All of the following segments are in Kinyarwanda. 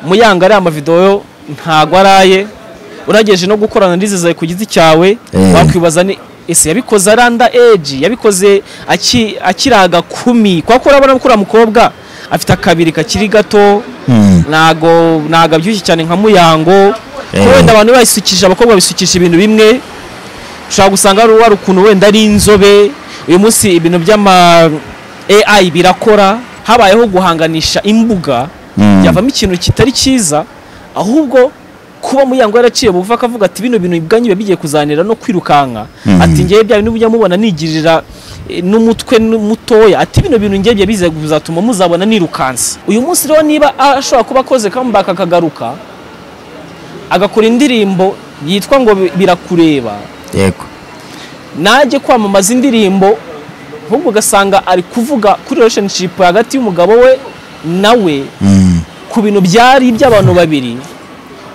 muyanga ariya amavidewo ntago araye urageje no gukorana n'izizaye ku giti cyawe Eh. wakwibaza ni ese yabikoze aranda eji yabikoze aki- akiraga kumi kwa ko urabona ko uriya mukobwa afite akabiri kakiri gato Hmm. ntago ntago abyibushye cyane nka muyango Eh. ko wenda abantu basukisha abakobwa basukisha ibintu bimwe ushobora gusanga hari uwari ukuntu wenda ari inzobe uyu munsi ibintu by'ama AI birakora habayeho guhanganisha imbuga Mm. byavamo ikintu kitari cyiza ahubwo kuba muyango yaraciye buva akavuga ati bino bintu bwanyu biba bigiye kuzanira no kwirukanka Mhm. ati ngewe bya bintu mujya mubona nigirira eh, n'umutwe nu- mutoya ati bino bintu ngewe biba biza kuzatuma muzabona nirukansa uyu munsi rero niba ashobora kuba akoze comeback akagaruka agakora indirimbo yitwa ngo bi- birakureba yego najye kwamamaza indirimbo ahubwo ugasanga ari kuvuga kuri relationship hagati y'umugabo we nawe Mm. ku bintu byari iby'abantu babiri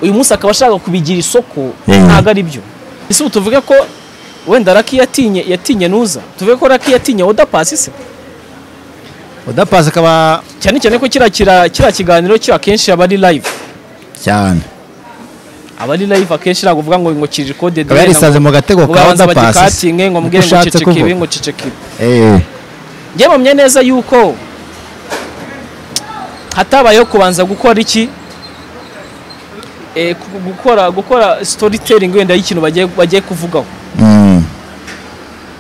uyu munsi akaba ashaka kubigira isoko Mm. ntabwo ari byo ese ubu tuvuge ko wenda raki yatinye yatinye nuza tuvuge ko raki yatinye oda pasi se oda pasi akaba cyane cyane ko kiriya kira- kiriya kiganiro cyo akenshi aba ari live cyane aba ari live akenshi ntabwo uvuga ngo ngo kiri kode akaba yarisanze mu gatego ngo ka babanza oda pasi bagikatinge ngo mbwire ngo cecekebe ngo cecekebe njye mpamya neza yuko hatabayeho kubanza gukora iki Eh, gu- gukora gukora storytelling wenda y'ikintu bagiye bagiye kuvugaho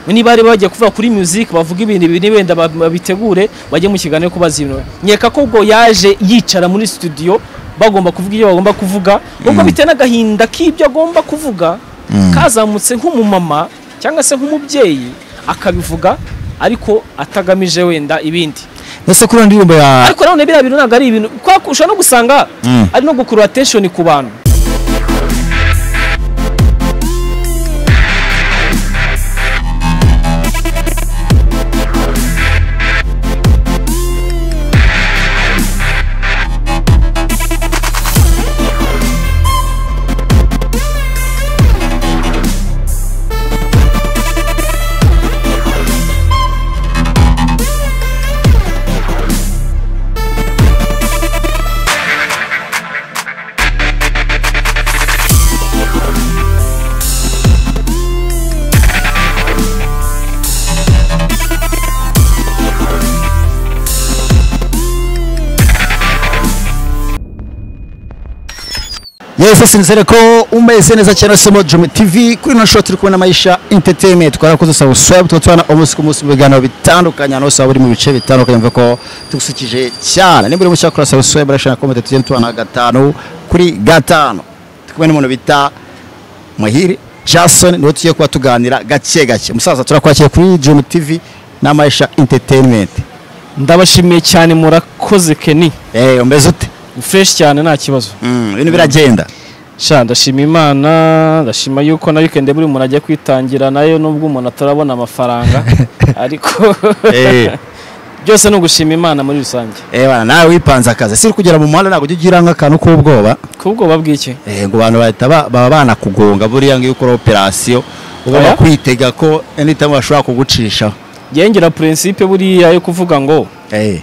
niba ari bagiye kuvuga kuri music bavuga ibintu biri wenda ba- babitegure bajye mu kiganiro kubaza ibintu nkeka ko ubwo yaje yicara muri studio bagomba kuvuga ibyo bagomba kuvuga ubwo bitewe n'agahinda k'ibyo agomba kuvuga kazamutse nk'umumama cyangwa se nk'umubyeyi akabivuga ariko atagamije wenda ibindi ese kuri iyo ndirimbo ya ariko nanone biriya bintu ntabwo ari ibintu kuko ushobora no gusanga Mm. ari no gukurura attention ku bantu yesi sinzere ko umeze neza cyane somo jumi tv kuri ino shoti turi kubona amayisha entertainment twarakoze sabusabu tuba tubona umunsi ku munsi mu biganiro bitandukanye ahantu hose waba uri mu bice bitandukanye mvuga ko tugusukije cyane niba uri mu cyakora sabusabu urashaka komite tugenda tubona gatanu kuri gatanu turi kumwe n'umuntu bita muhire jason niwe tugiye kuba tuganira gake gake musaza turakwakira kuri jumi tv n'amayisha entertainment ndabashimiye cyane murakoze keni eee umeze ute fresh cyane nta kibazo Mm, ibintu biragenda sha ndashima imana ndashima yuko na weekend buri muntu agiye kwitangira nayo nubwo umuntu atarabona amafaranga ariko eee byose ni ugushima imana muri rusange Ewa, nawe wipanze akazi si kugera mu muhanda ntabwo ujya ugira nk'akantu k'ubwoba kubwoba bw'iki Eh, ngo abantu bahita ba- baba banakugonga buriya iyo ukora operasiyo ugomba Oya. kwitega ko anytime bashobora kugucishaho gengera prinsipe buriya yo kuvuga ngo Eh,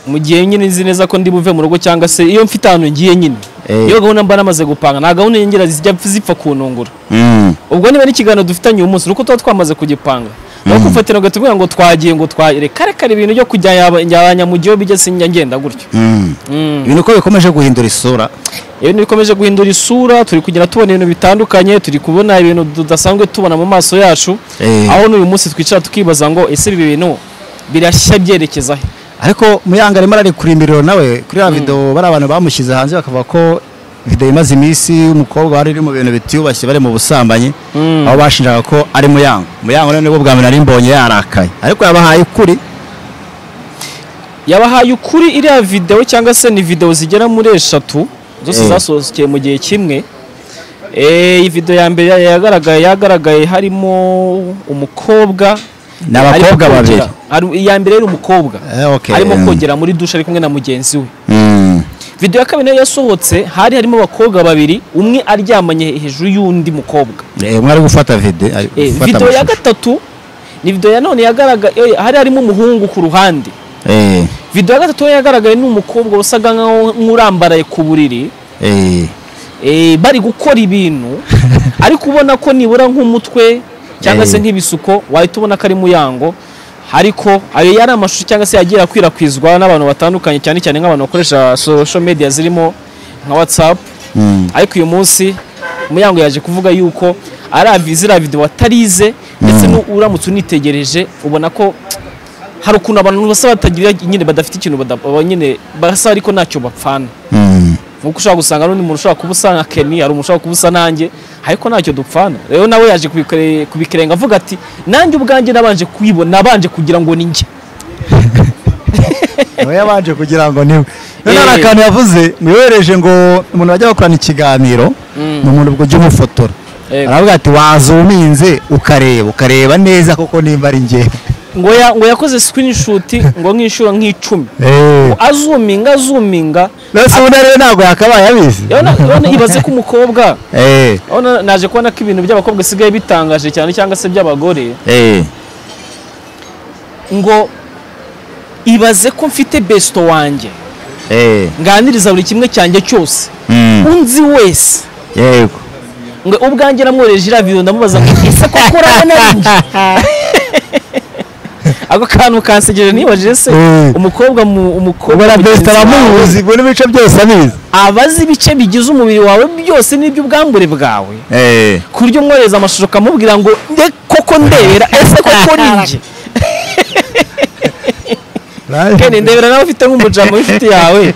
mu gihe nyine nzi neza ko ndi buve mu rugo cyangwa se iyo mfite ahantu ngiye nyine Eh. iyo gahunda mba namaze gupanga nta gahunda nyongera zijya zipfa kuntungura mm, ubwo niba n'ikiganiro dufitanye uyu munsi nuko tuba twamaze kugipanga naho kufatira ngo tubwira ngo twagiye ngo twagire kare kare ibintu byo kujya yaba- yabanya mu gihe bigeze njya ngenda gutyo mm. ibintu uko bikomeje guhindura isura ibintu bikomeje guhindura isura turi kugenda tubona ibintu bitandukanye turi kubona ibintu tudasanzwe tubona mu maso yacu Eh. aho n'uyu munsi twicara tukibaza ngo ese ibi bintu birashya byerekeza he ariko muyanga arimo ararikurimbiriro nawe kuri ya videwo bari abantu bamushyize hanze bakavuga ko videwo imaze iminsi umukobwa wari uri mu bintu bitiyubashye bari mu busambanyi Mm. aho bashinjaga ko ari muyango muyango rero nibwo bwa mbere nari mbonye yarakaye ariko yabahaye ukuri yabahaye ukuri iriya videwo cyangwa se ni videwo zigera muri eshatu zose Eh. zasohokeye mu gihe kimwe Eh, iyi videwo ya mbere yagaragaye yagaragaye harimo umukobwa Ni abakobwa arimo babiri. kogera. Ari- iya mbere yari umukobwa Eh, okay, arimo mm. kogera muri dushe ari kumwe na mugenzi we Mm. videwo ya kabiri nayo yasohotse hari harimo abakobwa babiri umwe aryamanye hejuru y'undi mukobwa Eh, umwe ari gufata vide ari Eh, gufata videwo ya amashusho. gatatu ni videwo ya none yagaragaye hari harimo umuhungu ku ruhande Eh. video ya gatatu yagaragaye ni umukobwa wasaga nkaho nk'urambaraye ku buriri Eh, eh, bari gukora ibintu ariko ubona ko nibura nk'umutwe cyangwa se Eh. nk'ibisuko wahita ubona ko ari muyango ariko ayo yari amashusho cyangwa se yagiye akwirakwizwa n'abantu batandukanye cyane cyane nk'abantu bakoresha social media zirimo nka whatsapp mm, ariko uyu munsi muyango yaje kuvuga yuko aravi ziriya video watarize ndetse Mm. nu- uramutse unitegereje ubona ko hari ukuntu abantu basa batagira nyine badafite ikintu bada- baba nyine basa ariko ntacyo bapfana mm. nkuko ushobora gusanga n'undi muntu ushobora kuba usa nka Kenny hari umuntu ushobora kuba usa nanjye ariko ntacyo dupfana rero nawe yaje kubikore- kubikerenga avuga ati nanjye ubwanjye nabanje kwibona nabanje kugira ngo ninjye nawe yabanje kugira ngo niwe rero hari Eh. akantu yavuze muyohereje ngo umuntu bajya bakorana ikiganiro Mm. ni umuntu ubwo ujya umufotora Yego. aravuga ati wazuminze ukareba ukareba neza koko nimba ari njye ngo ya- ngo yakoze screenshot ngo nk'inshuro nk'icumi azuminga azuminga rero se ubundi rero ntabwo yakabaye abizi urabona- urabona ibaze ko umukobwa Eh, urabona naje kubona ko ibintu by'abakobwa bisigaye bitangaje cyane cyangwa se by'abagore eh, ngo ibaze ko mfite besito wanjye eh, nganiriza buri kimwe cyanjye cyose mm, unzi wese yego ngo ubwanjye namwohereje iriya video ndamubaza ngo ese koko urabona ari njye ako kantu kansegeje nibajije se Mm. umukobwa mu- umukobwa ubona mugenzi besita wawe aramuzi ubona ibice byose abizi aba azi ibice bigize umubiri wawe byose n'iby'ubwambure bwawe Eh, ku buryo umwohereza amashusho ukamubwira ngo nde koko ndebera ese koko ni njye kene ndebera nawe ufite nk'umujama w'inshuti yawe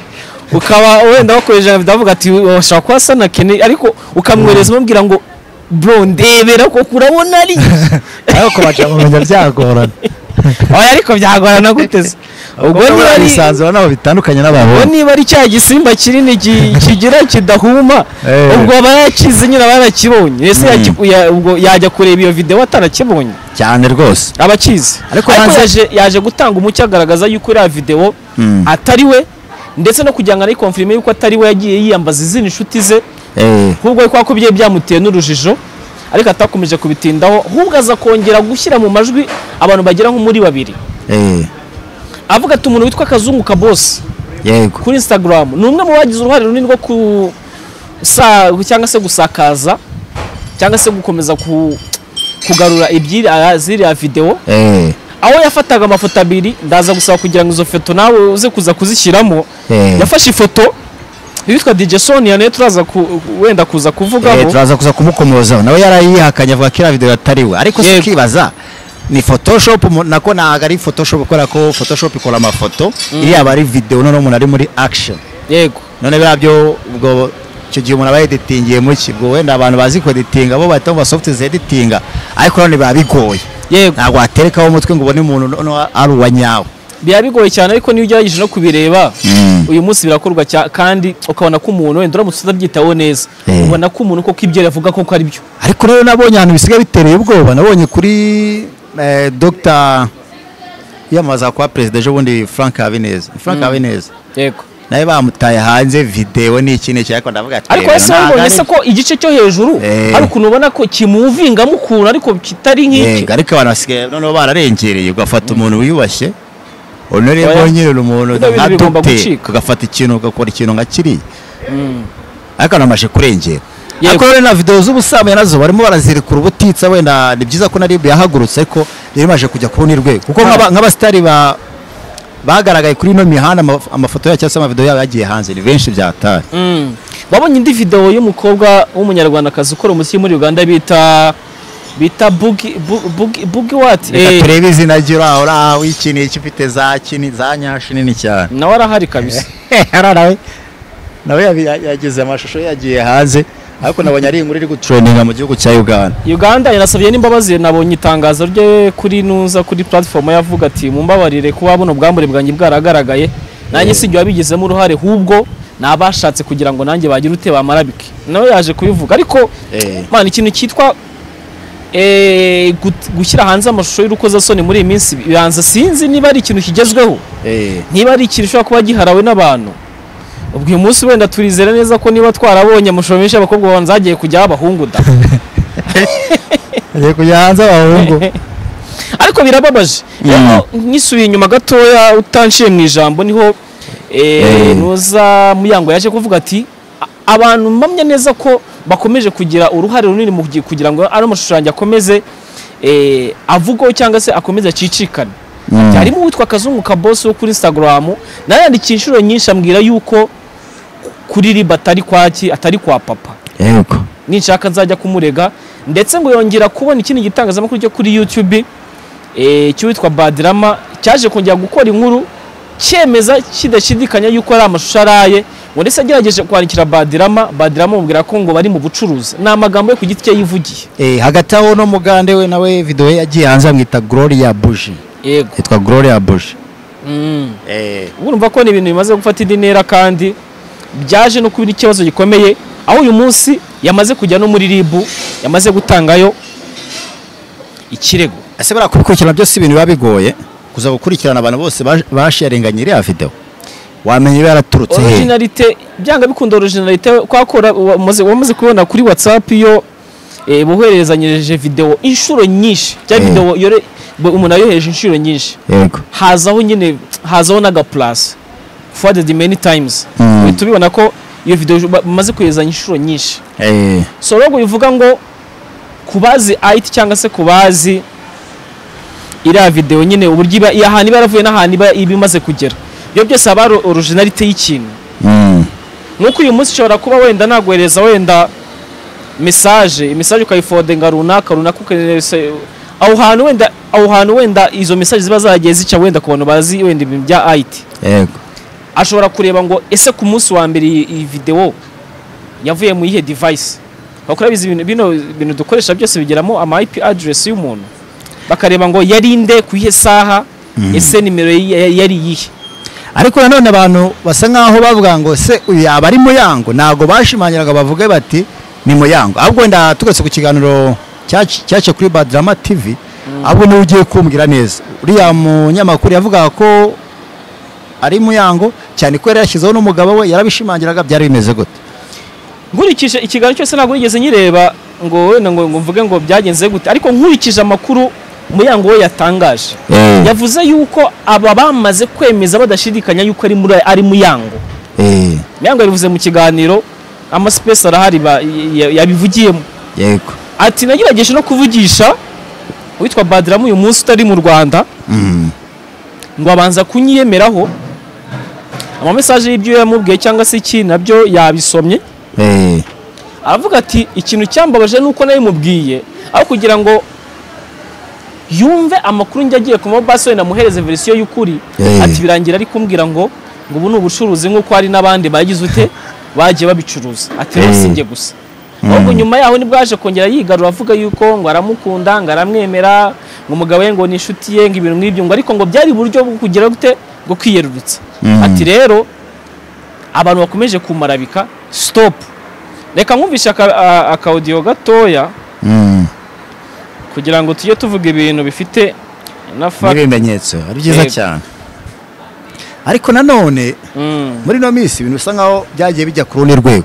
ukaba wenda wakoresha video avuga ati washobora kuba asa na kene ariko ukamwohereza umubwira ngo bro ndebera koko urabona ari njye." ariko baca kumenya byagorana oya ariko byagorana gute se ubwo ubwo niba ari bisanzura nabo bitandukanye n'abantu ubwo niba ari cya gisimba kinini ki- kigira kidahuma Eh. ubwo aba yakizi nyine aba yarakibonye ese Mm. yakiku- ya- ubwo yajya kureba iyo videwo atarakibonye cyane rwose aba akizi Ariko ariko hanze- yaje yaje gutanga umucyo agaragaza yuko iriya videwo Mm. atari we ndetse no kugira ngo anayikonfirime yuko atari we yagiye yiyambaza izindi nshuti ze Eh, ahubwo kwa ko byari byamuteye n'urujijo ariko atakomeje kubitindaho ahubwo aza kongera gushyira mu majwi abantu bagera nko muri babiri eh, avuga ati umuntu witwa kazungu kabose yego kuri instagram ni umwe mu bagize uruhare runini rwo ku sa- cyangwa se gusakaza cyangwa se gukomeza ku kugarura ibyiri ah, ziriya videwo Eh, aho yafataga amafoto abiri ndaza gusaba kugira ngo izo foto nawe uze kuza kuzishyiramo eh. yafashe ifoto yitwa DJ Sonia nayo turaza ku- wenda kuza Eh, kuvugaho turaza kuza kumukomozaho nawe yarayihakanye avuga ko iriya video atari we ariko si Yego. ukibaza ni photoshop umu- nako ntabwo ari photoshop kubera ko photoshop ikora amafoto iriya aba ari video noneho umuntu ari muri action yego none biriya byo ubwo icyo gihe umuntu aba yeditingiye mu ki ubwo wenda abantu bazi kueditinga bo bahita bumva soft zeditinga ariko none biba bigoye yego ntabwo waterekaho umutwe ngo ubone umuntu noneho ari uwa nyawe biba bigoye cyane ariko niyo ugerageje no kubireba uyu munsi birakorwa cya- kandi ukabona ko umuntu wenda uramutse utabyitaho neza Eh. ubona ko umuntu koko ibyo yavuga koko ari byo ariko rero nabonye ahantu bisigaye bitereye ubwoba nabonye kuri eh, dr yiyamamaza kuba perezida ejo bundi frank habineza frank habineza yego nawe bamutaye hanze videwo ni iki n'iki ariko ndavuga ati ariko "Eh, ese ntabwo wabonye ari- se ko igice cyo hejuru Eh. hari ukuntu ubona ko kimuvingamu ukuntu ariko kitari nk'iki yego ariko abantu basigaye noneho bararengereye ugafata umuntu wiyubashye uno rero Oya. nyine uri umuntu Bino bintu nka bigomba dogiteri gucika. ugafata ikintu ugakora ikintu nka kiriya Mm. ariko namaje kurengera Yego. ariko rero na video z'ubusambanyi nazo barimo barazirikura ubutitsa wenda ni byiza ko na rib yahagurutse ariko yari imaze kujya kubona urwego kuko nk'aba- nk'abasitari ba bagaragaye kuri ino mihanda amaf- amafoto yabo cyangwa se amavideo yabo yagiye hanze ni benshi byatari Mm. babonye indi video y'umukobwa w'umunyarwandakazi ukora umuziki muri uganda bita bita bugi Bu- bugi bugi what reka Eh, turebe izina rye uraho uraho iki ni iki ufite za kini za nyashi nini cyane nawe arahari kabisa nawe nawe yabi- ya- yagize amashusho ye yagiye hanze ariko nabonye ari inkuru iri gutrendinga mu gihugu cya uganda uganda yanasabye n'imbabazi nabonye itangazo rye kuri nuza kuri platform yavuga ati mumbabarire kuba buno bwambure bwanjye bwaragaragaye nanjye si ibyo wabigizemo uruhare hubwo nabashatse kugira ngo nanjye bagire ute bamarabike nawe yaje kubivuga ariko Eh. mana ikintu cyitwa eh, gut- gushyira hanze amashusho y'urukozasoni muri iyi minsi bibanza sinzi niba ari ikintu kigezweho niba ari ikintu ushobora kuba giharawe n'abantu ubwo uyu munsi wenda turizera neza ko niba twarabonye amashusho menshi y'abakobwa babanza hagiye kujyaho abahungu da agiye kujya hanze abahungu ariko ariko birababaje rero nkisubiye inyuma gatoya utanciye mu ijambo niho eh, Eh. noza muyango yaje kuvuga ati "A- abantu mpamya neza ko bakomeje kugira uruhare runini mu gi- kugira ngo ari amashushanyo akomeze eh, avugwaho cyangwa se akomeze acicikane Mm. harimo uwitwa kazungu kabosi wo kuri instagram nayandikiye inshuro nyinshi ambwira yuko kuri riba atari kwaki atari kwa papa yego ninshaka nzajya kumurega ndetse ngo yongera kubona ikindi gitangazamakuru cyo kuri youtube eh, cy'uwitwa badirama cyaje kongera gukora inkuru cyemeza kidashidikanya yuko ari amashusho araye ngo ndetse agerageje kwandikira badirama badirama amubwira ko ngo bari mu bucuruzi ni amagambo ye ku giti cye yivugiye Eh, hagati aho no mugande we nawe video ye yagiye hanze bamwita Gloria Buji yego yitwa Gloria Buji mm. eh urumva ko ni ibintu bimaze gufata indi ntera kandi byaje no kuba ikibazo gikomeye aho uyu munsi yamaze kujya no muri ribu yamaze gutangayo ikirego ese bara kubikurikirana byose ibintu biba bigoye kuza gukurikirana abantu bose bash- basharenganye iriya video wamenya iba yaraturutse he originalite byanga bikunda originalite kwakora wamaze wamaze kubona kuri whatsapp iyo eh, bohererezanyije video inshuro nyinshi cya Eh. video yore bo- umuntu ayohereje inshuro nyinshi yego hazaho nyine hazaho n'aga plus forwarded many times Mm. uhita ubibona ko iyo video ba- bamaze koherezanya inshuro nyinshi eh so rero bivuga ngo kubazi IT cyangwa se kubazi iriya video nyine uburyo iba iya hantu iba yaravuye n'ahantu iba iba imaze kugera ibyo byose haba hari originalite y'ikintu mm. nuko uyu munsi ushobora kuba wenda naguhereza wenda mesaje mesaje ukayifodinga runaka runaka ukohereza aho hantu wenda aho hantu wenda izo mesaje ziba zagiye zica wenda ku bantu bazi wenda ibintu bya IT yego ashobora kureba ngo ese ku munsi wa mbere iyi iyi videwo yavuye mu iyihe device bakora bizi ibintu bino bintu dukoresha byose bigeramo ama IP address y'umuntu bakareba ngo yari nde ku iyihe saha ese nimero ye ya- yari iyihe ariko nanone abantu basa nkaho bavuga ngo se uyu yaba ari muyango ntabwo bashimangiraga bavuge bati ni muyango ahubwo wenda tugarutse ku kiganiro cyaci- cyaciye kuri badrama tv ahubwo niwe ugiye kumbwira neza uriya munyamakuru yavugaga ko ari muyango cyane ko yari yashyizeho n'umugabo we yarabishimangiraga byari bimeze gute nkurikije ikiganiro cyose ntabwo nigeze nyireba ngo wenda ngo ngo mvuge ngo byagenze gute ariko nkurikije amakuru muyango we yatangaje yavuze yuko aba bamaze kwemeza badashidikanya yuko ari muri ari muyango muyango yabivuze mu kiganiro amasipesi arahari ba- ya- yabivugiyemo yego ati nagerageje no kuvugisha uwitwa badiramu uyu munsi utari mu rwanda ngo abanza kunyiyemeraho amamesaje y'ibyo yamubwiye cyangwa se iki nabyo yabisomye aravuga ati ikintu cyambabaje nuko nabimubwiye aho kugira ngo yumve amakuru njya agiye kumaho basi wenda amuhereze verisiyo y'ukuri Eh. ati birangira ari kumbwira ngo ngo ubu ni ubucuruzi nk'uko hari n'abandi bagize ute bagiye babicuruza ati rero Eh. si njye gusa ahubwo nyuma yaho nibwo yaje kongera yigarura avuga yuko ngo aramukunda ngo aramwemera ngo umugabo we ngo ni inshuti ye ngo ibintu nk'ibyo ngo ariko ngo byari uburyo bwo kugira gute bwo kwiyerurutsa Mm. ati rero abantu bakomeje kumarabika stop reka nkumvishe aka- a- akawudiyo gatoya kugira ngo tujye tuvuga ibintu bifite na fact n'ibimenyetso ari byiza Yego. cyane ariko nanone Mm. muri ino minsi ibintu bisa nkaho byagiye bijya ku rundi rwego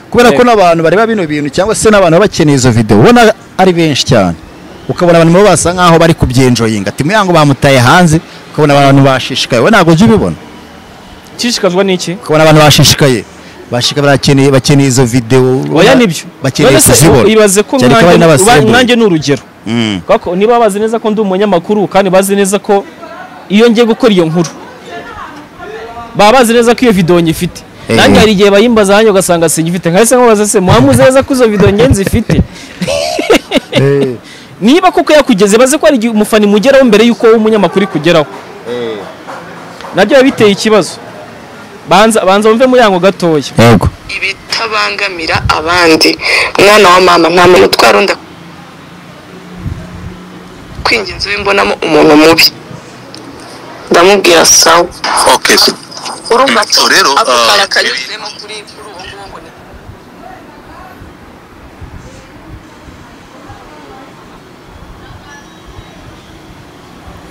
kubera ko n'abantu bareba bino bintu cyangwa se n'abantu baba bakeneye izo video ubona ari benshi cyane ukabona abantu nabo basa nkaho bari kubyenjoyinga ati muyango bamutaye hanze ukabona abantu bashishikaye we ntabwo ujya ubibona Nshishikazwa n'iki ukabona abantu bashishikaye bashika barakeneye bakeneye izo video oya nibyo bakeneye None se kuzibona ibaze ko cyane ko mwanjye- bari uba- n'abasirimu mwanjye ni urugero Mm. Kubera ko niba bazi neza ko ndi umunyamakuru kandi bazi neza ko iyo ngiye gukora iyo nkuru baba bazi neza ko iyo videwo nyifite Eh. nange hari igihe bayimbaza hanjye ugasanga sinyifite nkahise nkubaza se muhamuzi neza ko izo videwo nge nzifite Eh, niba koko yakugeze baze ko hari igihe umufana imugeraho mbere y'uko wowe umunyamakuru ikugeraho nabyo biba biteye ikibazo banza banza wumve muyango gatoya yego ibitabangamira abandi mwana wa mama nta muntu utwara undi kwingenza we mbonamo umuntu mubi ndamubwira sawa Okay. urumva So rero, ako ah, kara kanyuzemo kuri kuri uwo nguwo ngo ni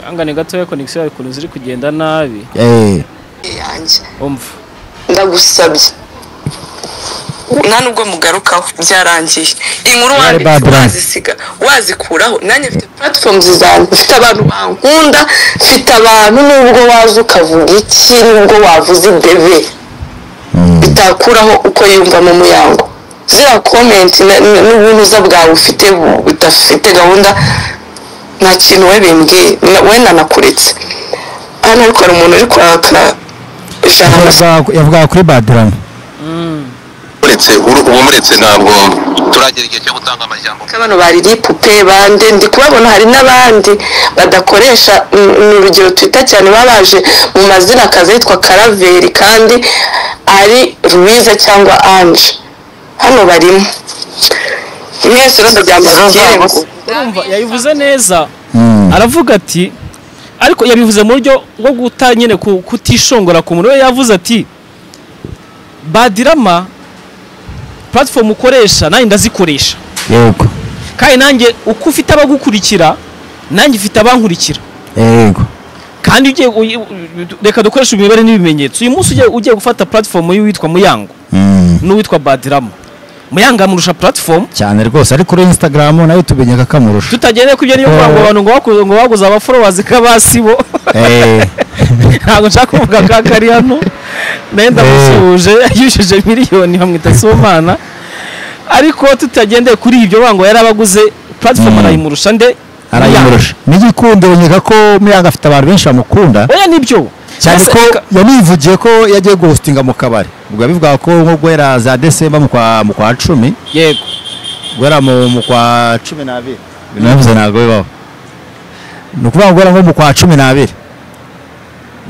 ihangane gatoya konegisiyo yawe ukuntu ziri kugenda nabi eh, yanjye umva ndagusabye nta nubwo mugarukaho byarangiye inkuru Very wanditse bad run. wazisiga wazikuraho nanjye mfite platforms zanjye mfite abantu bankunda mfite abantu nubwo waza ukavuga iki nubwo wavuze idebe bitakuraho uko yiyumvamo umuyango ziriya komenti na- na- n'ubunuza bwawe ufite bu- budafite gahunda nta kintu we bimbwiye na- wenda nakuretse hano ariko hari umuntu uri kwaka ijana Yavuga- yavuga kuri badirani uretse uru- ubu muretse ntabwo turagera igihe cyo gutanga amajyambere bano baririye ipupe bande ndi kubabona hari n'abandi badakoresha mm, ni urugero twita cyane baba baje mu mazina akaza yitwa karaveri kandi ari ruwiza cyangwa anje hano barimo mwese urumva byambasikiye ngo urumva yabivuze neza aravuga ati ariko yabivuze mu buryo bwo guta nyine ku- kutishongora ku muntu we yavuze ati badirama platform ukoresha nanjye ndazikoresha yego kandi nanjye uko ufite abagukurikira nanjye ufite abankurikira yego kandi ugiye uyi- reka dukoreshe imibare n'ibimenyetso uyu munsi ugiye- ugiye gufata platform y'uwitwa muyango Mm. n'uwitwa badirama muyango amurusha platform cyane rwose ariko kuri instagram nayo tubinyega kamurusha tutagendeye ku ibyo niyo kuvuga ngo abantu ngo bakuze ngo baguze abaforowazi k'abasibo Eh, ntabwo nshaka kuvuga ka kari hano nayo ndamusuhuje yishyuje miliyoni bamwita somana ariko tutagendeye kuri ibyo bango yari abaguze platform Mm. arayimurusha nde arayimurusha n'igikundiro nyega ko muyaga afite abantu benshi bamukunda oya nibyo cyane Ese ko reka- yanivugiye ko yagiye guhostinga mu kabari ubwo yabivugaga ko nko guhera za desemba mu kwa mu kwa cumi yego guhera mu mu kwa cumi n'abiri ibintu nabivuze ntabwo bibaho ni ukuvuga ngo guhera nko mu kwa cumi n'abiri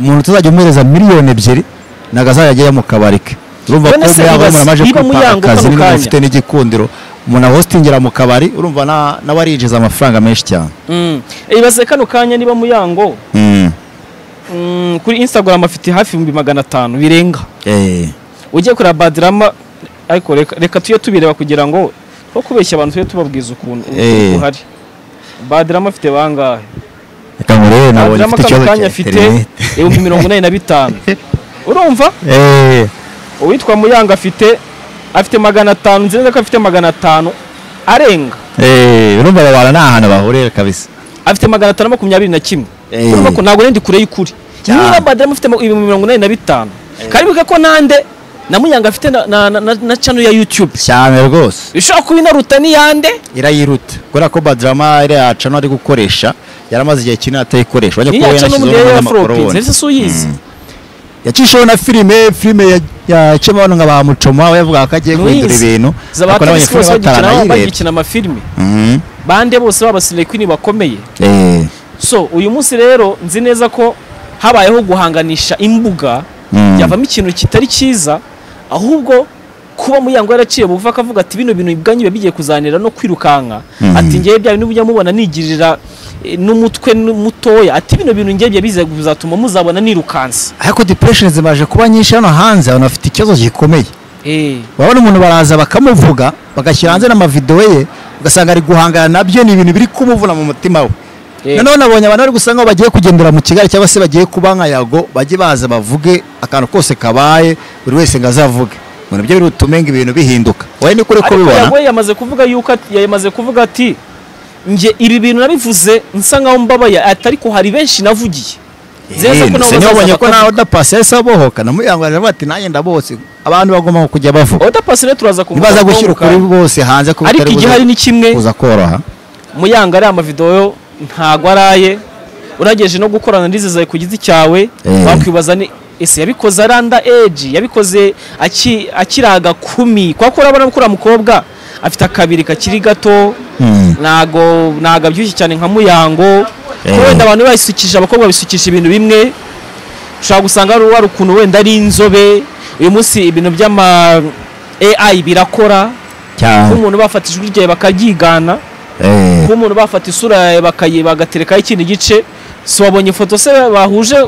umuntu tuzajya umuhereza miliyoni ebyiri ntabwo azajya ajyayo mu kabari ke urumva ko None se muyaga bibaza- umuntu amaje niba kwipanga Muyango akazi kano niba kanya- ufite n'igikundiro umuntu ahostingira mu kabari urumva na- nawe arinjiza amafaranga menshi cyane Mm. ibaze kano kanya niba muyango mm, kuri instagram afite hafi ibihumbi magana atanu birenga Eh, ugiye kureba badirama ariko reka, reka tujye tubireba kugira ngo two kubeshya abantu tujye tubabwiza ukuntu Eh. uhari badirama afite bangahe reka ngurebe nabonye badirama ufite kano ikibazo kanya cya afite interineti ibihumbi mirongo inani na bitanu urumva Eh, uwitwa muyanga afite afite magana atanu nzi neza ko afite magana atanu arenga eh, urumva aba bantu ni ahantu bahurira kabisa afite magana atanu makumyabiri na kimwe Eh. urumva ko ntabwo ndi kure y'ukuri Cyane. niba badirama afite ibihumbi mirongo inani na bitanu karibuke ko nande na munyanga afite na- na- na- na- na channel ya youtube cyane rwose ishobora kuba inaruta n'iyande irayiruta kubera ko badrama iriya cano ari gukoresha yaramaze igihe kinini atayikoresha urabona ko niya we channel yanashyizeho n'umuntu ya n'abanyamakuru flopins bone ese si uyizi yacishijeho na filime filime yaciyemo abantu nka ba mucoma we yavugaga ko agiye guhindura Muyizi. ibintu zaba ariko abakanisi bose n'abanyafurika bagikina bataranayireba bagikina amafilime Mhm. bande bose baba selekini bakomeye Eh, so uyu munsi rero nzi neza ko habayeho guhanganisha imbuga Mm. byavamo ikintu kitari cyiza ahubwo kuba muyango yaraciye buva akavuga ati bino bintu ibwanyu biba bigiye kuzanira no kwirukanka ati ngewe bya bintu mujya mubona nigirira eh, n'umutwe n- mutoya ati bino bintu ngewe bya biza kuzatuma muzabona nirukansa ariko depression zimaze kuba nyinshi hano hanze abantu bafite ikibazo gikomeye eh urabona umuntu baraza bakamuvuga bagashyira hanze n'amavidewo ye ugasanga ari guhangana nabyo ni ibintu biri kumuvuna mu mutima we Eh. noneho nabonye abantu bari gusa nkaho bagiye kugendera mu kigali cyangwa se bagiye kuba nka yago bajye baza bavuge akantu kose kabaye buri wese ngo azavuge ngo nabyo biri butume ngo ibintu bihinduka wowe ni kuri ko ariko ubibona yagoye yamaze kuvuga yuko ati- yamaze kuvuga ati nge ibi bintu nabivuze nsa nkaho mbabaye ati ariko hari benshi navugiye Nzi neza Eh, ko nabo ndetse niyo bazaza ubonye ko bakavuga. nawe udapasi yahise abohoka namuyangurira avuga ati nanjye ndabose abantu bagomba kujya bavuga Oda Pasire turaza kumva ntibaza gushyira kongoka. ukuri bose hanze ko ariko bitari igihari buze ni kimwe kuza koroha muyanga ariya mavidewo ntago araye urageje no gukorana n'izizaye ku giti cyawe Eh. wakwibaza ni ese yabikoze aranda eji yabikoze aki- akiraga kumi kwa ko urabona kuri uriya mukobwa afite akabiri kakiri gato Mm. ntago ntago abyibushye cyane nka muyango Eh. ko wenda abantu bayisukisha abakobwa bisukisha ibintu bimwe ushobora gusanga hari uwari ukuntu wenda ari inzobe uyu munsi ibintu by'ama AI birakora kuba cyane umuntu bafata ijwi ryawe bakaryigana Eh. kuba umuntu bafata isura yawe bakayi bagaterekaho ikindi gice si wabonye ifoto se bahuje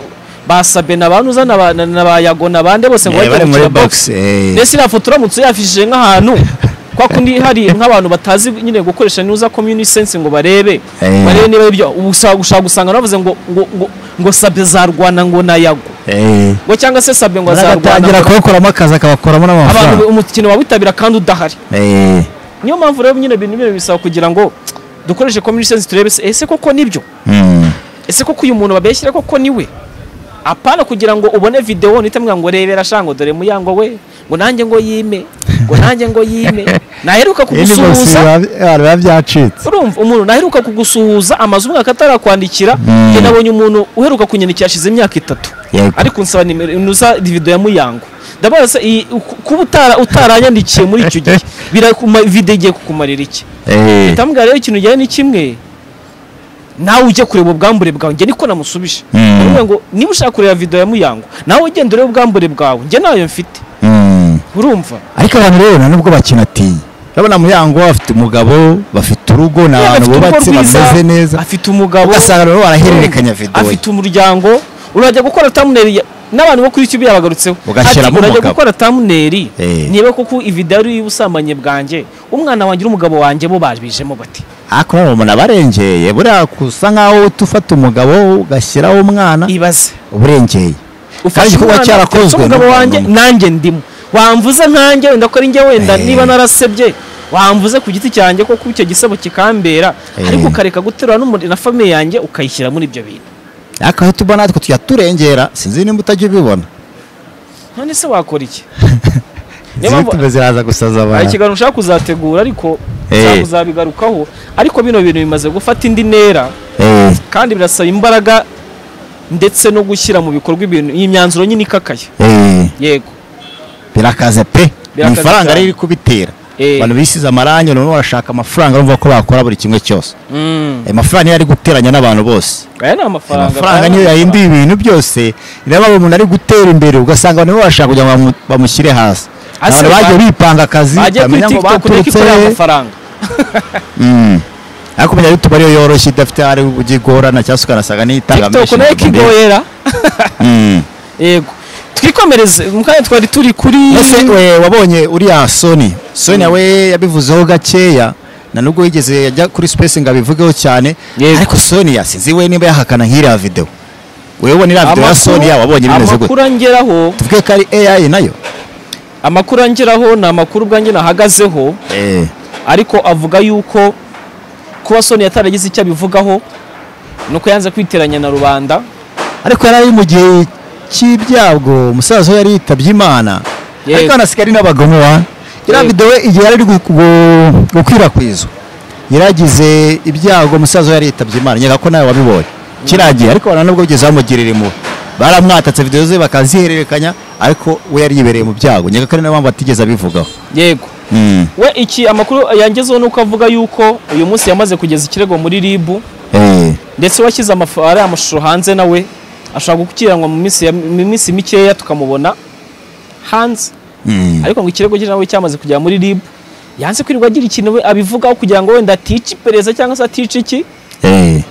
basabe na bantu uzana ba- na- na bayagona bande bose ngo Eh, bajye bari muri gukina box, eh. mbese iriya foto uramutse uyafishije nk'ahantu kwa kundi hari nk'abantu batazi nyine gukoresha nuza community sense ngo barebe Eh. barebe niba ibyo ushaka gushaka gusanga bavuze ngo ngo ngo, ngo sabe zarwana ngo nayago Eh. ngo cyangwa se sabe ngo azarwana bagatangira ngo- kubakoramo akazi akabakuramo abantu n'amafaranga umukino wawitabira kandi udahari Eh. niyo mpamvu rero nyine ibintu bino bisaba kugira ngo dukoreshe community sense turebe se ese koko nibyo Mm. ese koko uyu muntu babeshyira koko niwe apana kugira ngo ubone video nitamwa ngo rebera shanga ngo dore muyango we ngo nanjye ngo yime ngo nanjye ngo yime naheruka Ini bose kugusuhuza biba- biba byacitse urumva umuntu naheruka kugusuhuza amazu umwaka atarakwandikira Mm. njye nabonye umuntu uheruka kunyandikira ashize imyaka itatu Yego. ariko nsaba nimero nuza video ya muyango ndabaza se iyi- ku- kuba utara utaranyandikiye muri icyo gihe birakuma video igiye kukumarira iki Eh. tambwa rero ikintu ujyanye ni kimwe nawe ujye kureba ubwambure bwawe njye niko namusubije Mm. Ndavuga ngo niba ushaka kureba video ya muyango nawe ugenda urebe ubwambure bwawe njye nayo mfite Mm. urumva ariko abantu rero nta nubwo bakinatinya urabona muyango afite umugabo bafite urugo ni Yego, abantu afite urugo bubatse rwiza, bameze neza afite umugabo ugasanga rero barahererekanya urumva, videwo afite umuryango urajya gukora thumbnail ya- n'abantu bo kuri YouTube yabagarutseho Ugashyiramo Ati, urajya umugabo." gukora thumbnail Eh. niba koko ivideo ari iy'ubusambanyi bwanjye umwana wanjye n'umugabo wanjye bo babijemo bati ariko none umuntu abarengeye buriya usa nkaho uhita ufata umugabo ugashyiraho umwana ibaze uburengeye ufashe kuba umwana cyarakozwe uteretse umugabo n'umuntu wanjye umwe. nanjye ndimo wamvuze nkanjye wenda ko ari njye wenda Eh. niba narasebye wamvuze ku giti cyanjye koko icyo gisebo kikambera Eh. ariko ukareka guterura n'umuntu na famiye yanjye ukayishyira muri ibyo bintu ariko aho tuba natwe tujya turengera sinzi nimba utajya ubibona none se wakora iki Niyo zimwe mpamvu- tuba ziraza gusaza hari abantu ikiganiro ushaka kuzategura ariko Eh. ushaka kuzabigarukaho ariko bino bintu bimaze gufata indi ntera Eh, kandi birasaba imbaraga ndetse no gushyira mu bikorwa ibintu iyi myanzuro nyine ikakaye eh, yego birakaze pe ni Birakaze ifaranga cyane. riri kubitera Eh. abantu bisize amarangi none barashaka amafaranga urumva ko bakora buri kimwe cyose Mm. ayo mafaranga niyo ari guteranya n'abantu bose aya ni Aya amafaranga mafaranga niyo yahinduye ibintu byose niyo mpamvu umuntu ari gutera imbere ugasanga abantu bashaka kugira ngo bamu- bamushyire hasi Hasi abantu bagiye ba- bipanga akazi bagiye kuri ukamenya ngo tiktok ureka baturutse ikorera amafaranga Mm. ariko kumenya yutubu ariyo yoroshye idafite hari ubujya igorana cyangwa se ukanasanga n'iyitanga tiktok menshi nayo mu mbere. ikigoyera Mm. yego twikomereze mu kanya twari turi kuri ese we wabonye uriya soni soni we yabivuzeho gakeya na nubwo yigeze yajya kuri space ngo abivugeho cyane Yego. ariko soni yasinzi we niba yahakana nk'iriya video wewe ubona iriya video ya Amakuru- soni wabonye bimeze gute amakuru angeraho tuvuge ko ari AI nayo amakuru angeraho ni amakuru ubwanjye nahagazeho eh ariko avuga yuko kuba soni yataragize icyo abivugaho ni uko yanze kwiteranya na rubanda ariko yari ari mu gihe cy'ibyago umusaza we yari yitabye imana Yego. ariko hanasigaye ari n'abagome wa iriya Yego. video we igihe yari ari gu- gu- gukwirakwizwa yaragize ibyago umusaza we yari yitabye imana nyega ko nawe wabibonye kiragiye ariko abantu nubwo bigeze bamugirira impuhwe baramwatatse video ze bakazihererekanya ariko we yari yibereye mu byago nyega ko ari nayo mpamvu atigeze abivugaho yego Mm. we iki amakuru yangezeho ni uko avuga yuko uyu munsi yamaze kugeza ikirego muri ribu Eh. ndetse washyize amafu- ari amashusho hanze nawe ashobora gukiranwa mu minsi ya- mu minsi mikeya tukamubona hanze Mm. ariko ngo ikirego cye nawe cyamaze kugera muri rib yanze kwirirwa agira ikintu we abivugaho kugira ngo wenda atica iperereza cyangwa se atica iki Eh.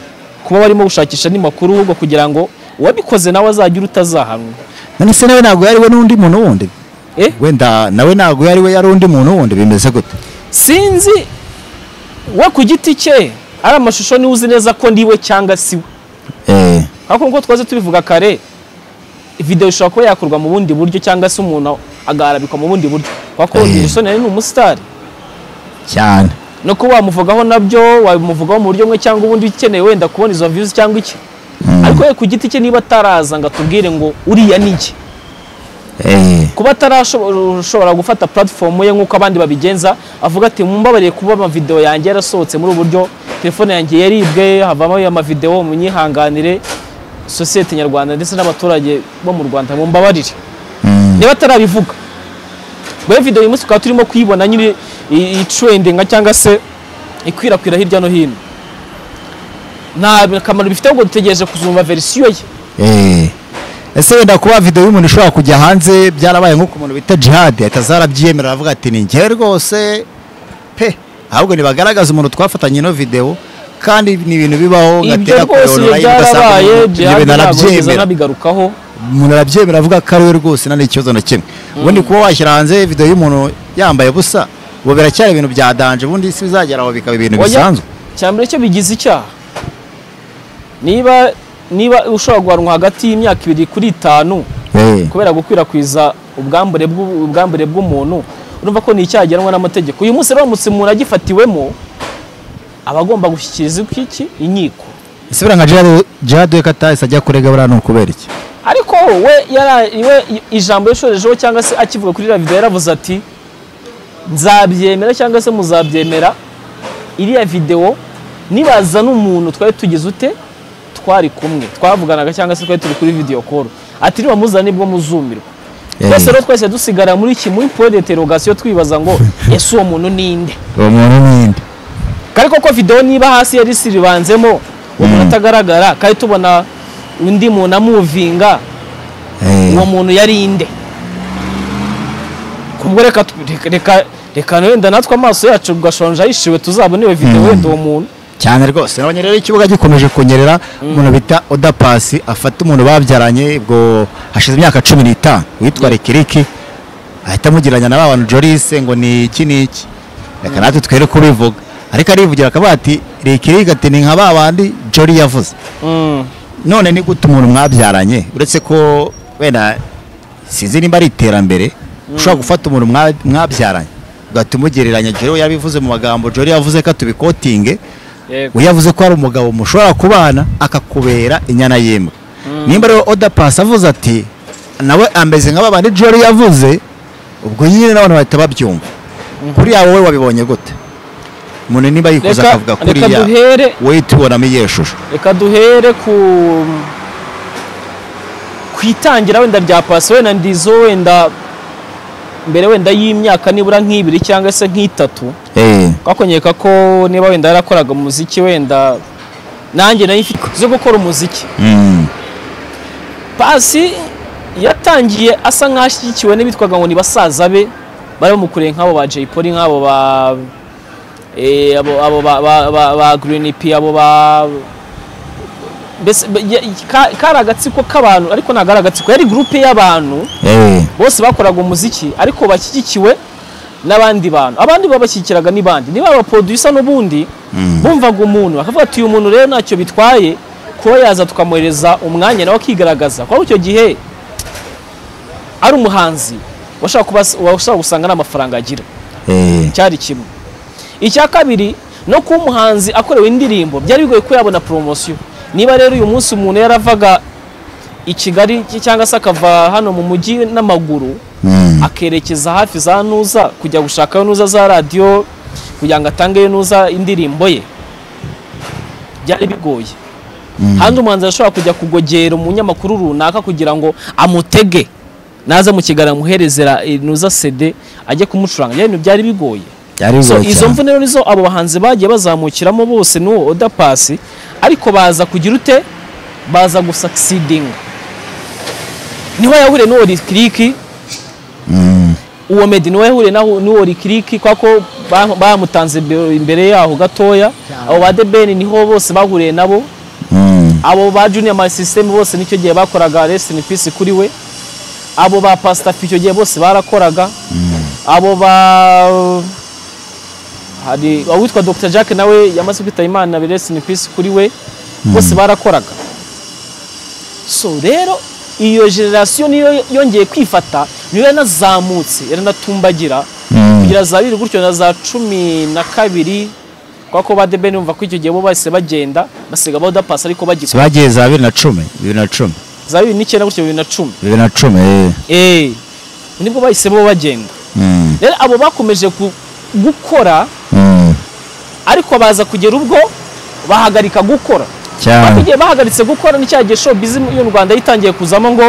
kuba barimo gushakisha n'imakuru ahubwo kugira ngo uwabikoze nawe azajye utazahanwa none se nawe ntabwo yari we n'undi muntu wundi Eh? wenda nawe ntabwo yari we yari undi muntu wundi bimeze gute sinzi we ku giti cye ari amashusho niwe uzi neza ko ndiwe cyangwa si we eh ariko nk'uko twaze tubivuga kare video ishobora kuba yakorwa mu bundi buryo cyangwa se umuntu agarabikwa mu bundi buryo kuko Eh. Wilson yari ni umusitari cyane no kuba wamuvugaho nabyo wamuvugaho mu buryo bumwe cyangwa ubundi ukeneye wenda kubona izo views cyangwa iki ariko we ku giti cye niba ataraza ngo atubwire ngo uriya ni iki eh kuba atarashobora gufata platform ye nk'uko abandi babigenza avuga ati mumbabariye kuba amavideo yanjye yarasohotse muri ubu buryo telefone yanjye yaribwe havamo ayo mavideo munyihanganire sosiyete nyarwanda ndetse n'abaturage bo mu rwanda mumbabarire niba atarabivuga rero video uyu munsi tukaba turimo kuyibona nyine itrendinga cyangwa se ikwirakwira hirya no hino nta kamaro bifite ahubwo dutegereje kuzumva verisiyo ye Eh. ese wenda kuba video y'umuntu ishobora kujya hanze byarabaye nk'uko umuntu bita jihad ahita zarabyiyemerera avuga ati ni njyewe rwose pe ahubwo ntibagaragaza umuntu twafatanye ino video kandi ni ibintu bibaho ibyo ngatera rwose kureba ibyo online ugasanga byarabaye umuntu- jihadi ibyo ntabwo nigeze narabyemera nabigarukaho umuntu arabyemera avuga ko ari we rwose nta n'ikibazo na kimwe ubundi kuba washyira hanze video y'umuntu yambaye ubusa ubu biracyari ibintu bya danje ubundi isi bizagera aho bikaba ibintu bisanzwe cyambere cyo bigize icyaha niba niba ushobora guhanwa hagati y'imyaka ibiri kuri itanu Eh, kubera gukwirakwiza ubwambure bw'u- ubwambure bw'umuntu urumva ko ni icyaha gihanwa n'amategeko uyu munsi uramutse umuntu agifatiwemo aba agomba gushyikiriza iki- iki inkiko ese buriya nka Gerard- gerard we katahise ajya kurega buriya ni ukubera iki ariko we yara- we ijambo yashorejeho cyangwa se akivuga kuri iriya video yaravuze ati nzabyemera cyangwa se muzabyemera iriya video nibaza n'umuntu twari tugize ute twari kumwe twavuganaga cyangwa se twari turi kuri video call ati niba muzana nibwo muzumirwa Eh. twese rero twese dusigara muri iki muri point d'interrogation twibaza ngo ese uwo muntu ni nde uwo muntu n'indi kari koko video niba hasi yari siribanzemo umuntu atagaragara kari tubona undi muntu amuvinga uwo muntu yari inde kubwo reka tu- reka- reka reka wenda natwe amaso yacu gashonje ayishiwe tuzabone iyo videwo wenda uwo muntu cyane rwose nabonye rero ikibuga gikomeje kunyerera umuntu bita odapasi afata umuntu babyaranye ubwo hashize imyaka cumi n'itanu witwa rikiriki ahita amugiranya na ba bantu jorise ngo ni iki n'iki reka natwe twere kubivuga ariko arivugira akavuga ati rikiriki ati ni nka ba bandi jori yavuze Mm. none ni gute umuntu mwabyaranye uretse ko wenda sinzi nimba ari iterambere ushobora gufata umuntu mwa- mwabyaranye ugahita umugereranya jori we yabivuze mu magambo jori yavuze ko tubikotinge we yavuze ko hari umugabo mushobora kubana akakubera inyana y'imbwa nimba rero odapasi avuze ati nawe ameze nka babandi jori yavuze ubwo nyine n'abantu bahita babyumva kuriya wowe wabibonye gute umuntu nimba yikoze Reka- akavuga reka kuriya duhere- wowe tubonamo iyo shusho reka duhere ku ku itangira wenda rya pasi wenda ndizo wenda mbere wenda y'imyaka nibura nk'ibiri cyangwa se nk'itatu Eh, twakonyeka ko niba wenda yarakoraga umuziki wenda nanjye nayo ifite zo gukora umuziki mm, pasi yatangiye asa nk'ashyigikiwe n'ibitwaga ngo ni basaza be bari bamukureye nk'abo ba Jay Polly nk'abo ba eh, abo- abo ba- ba- ba- ba Green P abo ba mbese be- ya- ka- kari agatsiko k'abantu ariko ntabwo ari agatsiko yari gurupe y'abantu eh, bose bakoraga umuziki ariko bashyigikiwe n'abandi bantu abandi babashyigikiraga ni bandi niba abaproducer n'ubundi bumvaga umuntu bakavuga ati uyu muntu rero ntacyo bitwaye kuba yaza tukamwohereza umwanya nawe akigaragaza kuko icyo gihe ari umuhanzi washaka kuba- washaka gusanga nta mafaranga agira eh, cyari kimwe icya kabiri no kuba umuhanzi akorewe indirimbo byari bigoye ko yabona poromosiyo niba rero uyu munsi umuntu yaravaga i kigali cyangwa se akava hano mu mujyi n'amaguru mm, akerekeza hafi za ntuza kujya gushaka ntuza za radiyo kugira ngo atange ntuza indirimbo ye byari bigoye handi umuhanzi arashobora kujya kugogera umunyamakuru runaka kugira ngo amutege naza mu kiganiro amuherezera ntuza sede ajye kumucuranga byari ibintu byari bigoye byari so bigoye izo cyane. mvune rero nizo abo bahanzi bagiye bazamukiramo bose n'uwo oda pasi ariko baza kugira ute baza gusakisidinga niho yahuriye n'uwo rikiriki uwo medi niwe yahuriye naho- n'uwo rikiriki kuko ba- bamutanze imbe- imbere yaho gatoya abo ba debeni niho bose bahuriye nabo mm, abo ba junior my system bose nicyo gihe bakoraga rest in peace kuri we abo ba pastor icyo gihe bose barakoraga abo ba hari uwitwa Dr Jack nawe yamaze kwitaba Imana rest in peace kuri we bose barakoraga so rero iyo generasiyo niyo yongeye kwifata niyo yaranazamutse yaranatumbagira kugira za bibiri gutyo na za cumi na kabiri kubera ko ba debeni bumva ko icyo gihe bo bahise bagenda basiga bodapasi ariko bagikora bagiye za bibiri na cumi bibiri na cumi za bibiri n'icyenda gutyo bibiri na cumi bibiri na cumi eh, eee nibwo bahise bo bagenda mm, rero abo bakomeje gu- gukora mm, ariko baza kugera ubwo bahagarika gukora ariko cyane igihe bahagaritse gukora ni cya gihe show bizimu yo mu rwanda yitangiye kuzamo ngo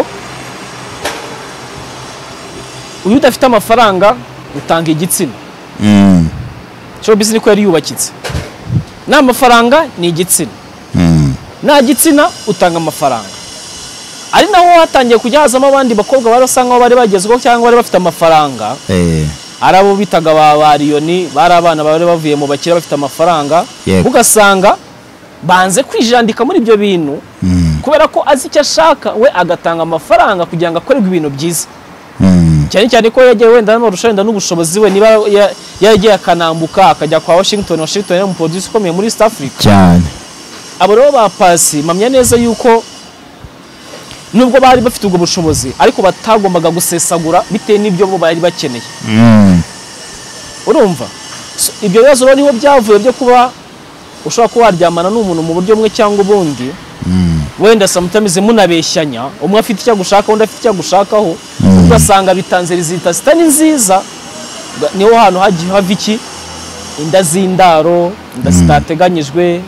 uyu udafite amafaranga utanga igitsina mm, show bizimu niko yari yubakitse nta mafaranga ni igitsina mm, nta gitsina utanga amafaranga ari naho hatangiye kujya hazamo abandi bakobwa bari basa nkaho bari bagezweho cyangwa bari bafite amafaranga eh, ari abo bitaga ba bariyoni bari abana bari bavuye mu bakire bafite amafaranga Yego. ugasanga banze kwijandika muri ibyo bintu mm, kubera ko azi icyo ashaka we agatanga amafaranga kugira ngo akorerwe ibintu byiza mm, cyane cyane ko yagiye wenda n'amarusha wenda n'ubushobozi we niba ya- yaragiye akanambuka akajya kwa washington washington yari umuproduce ukomeye muri east africa cyane abo rero ba pasi mpamya neza yuko nubwo bari bafite ubwo bushobozi ariko batagombaga gusesagura bitewe n'ibyo bo bari bakeneye Mm. urumva So, ibyo bibazo rero niho byavuye byo kuba ushobora kuba waryamana n'umuntu mu buryo bumwe cyangwa ubundi wenda sometimes munabeshyanya umwe afite icyo agushaka undi afite icyo agushakaho ugasanga bitanze rizita zitari nziza Ba- niho hantu hagiye hava iki inda z'indaro inda zitateganyijwe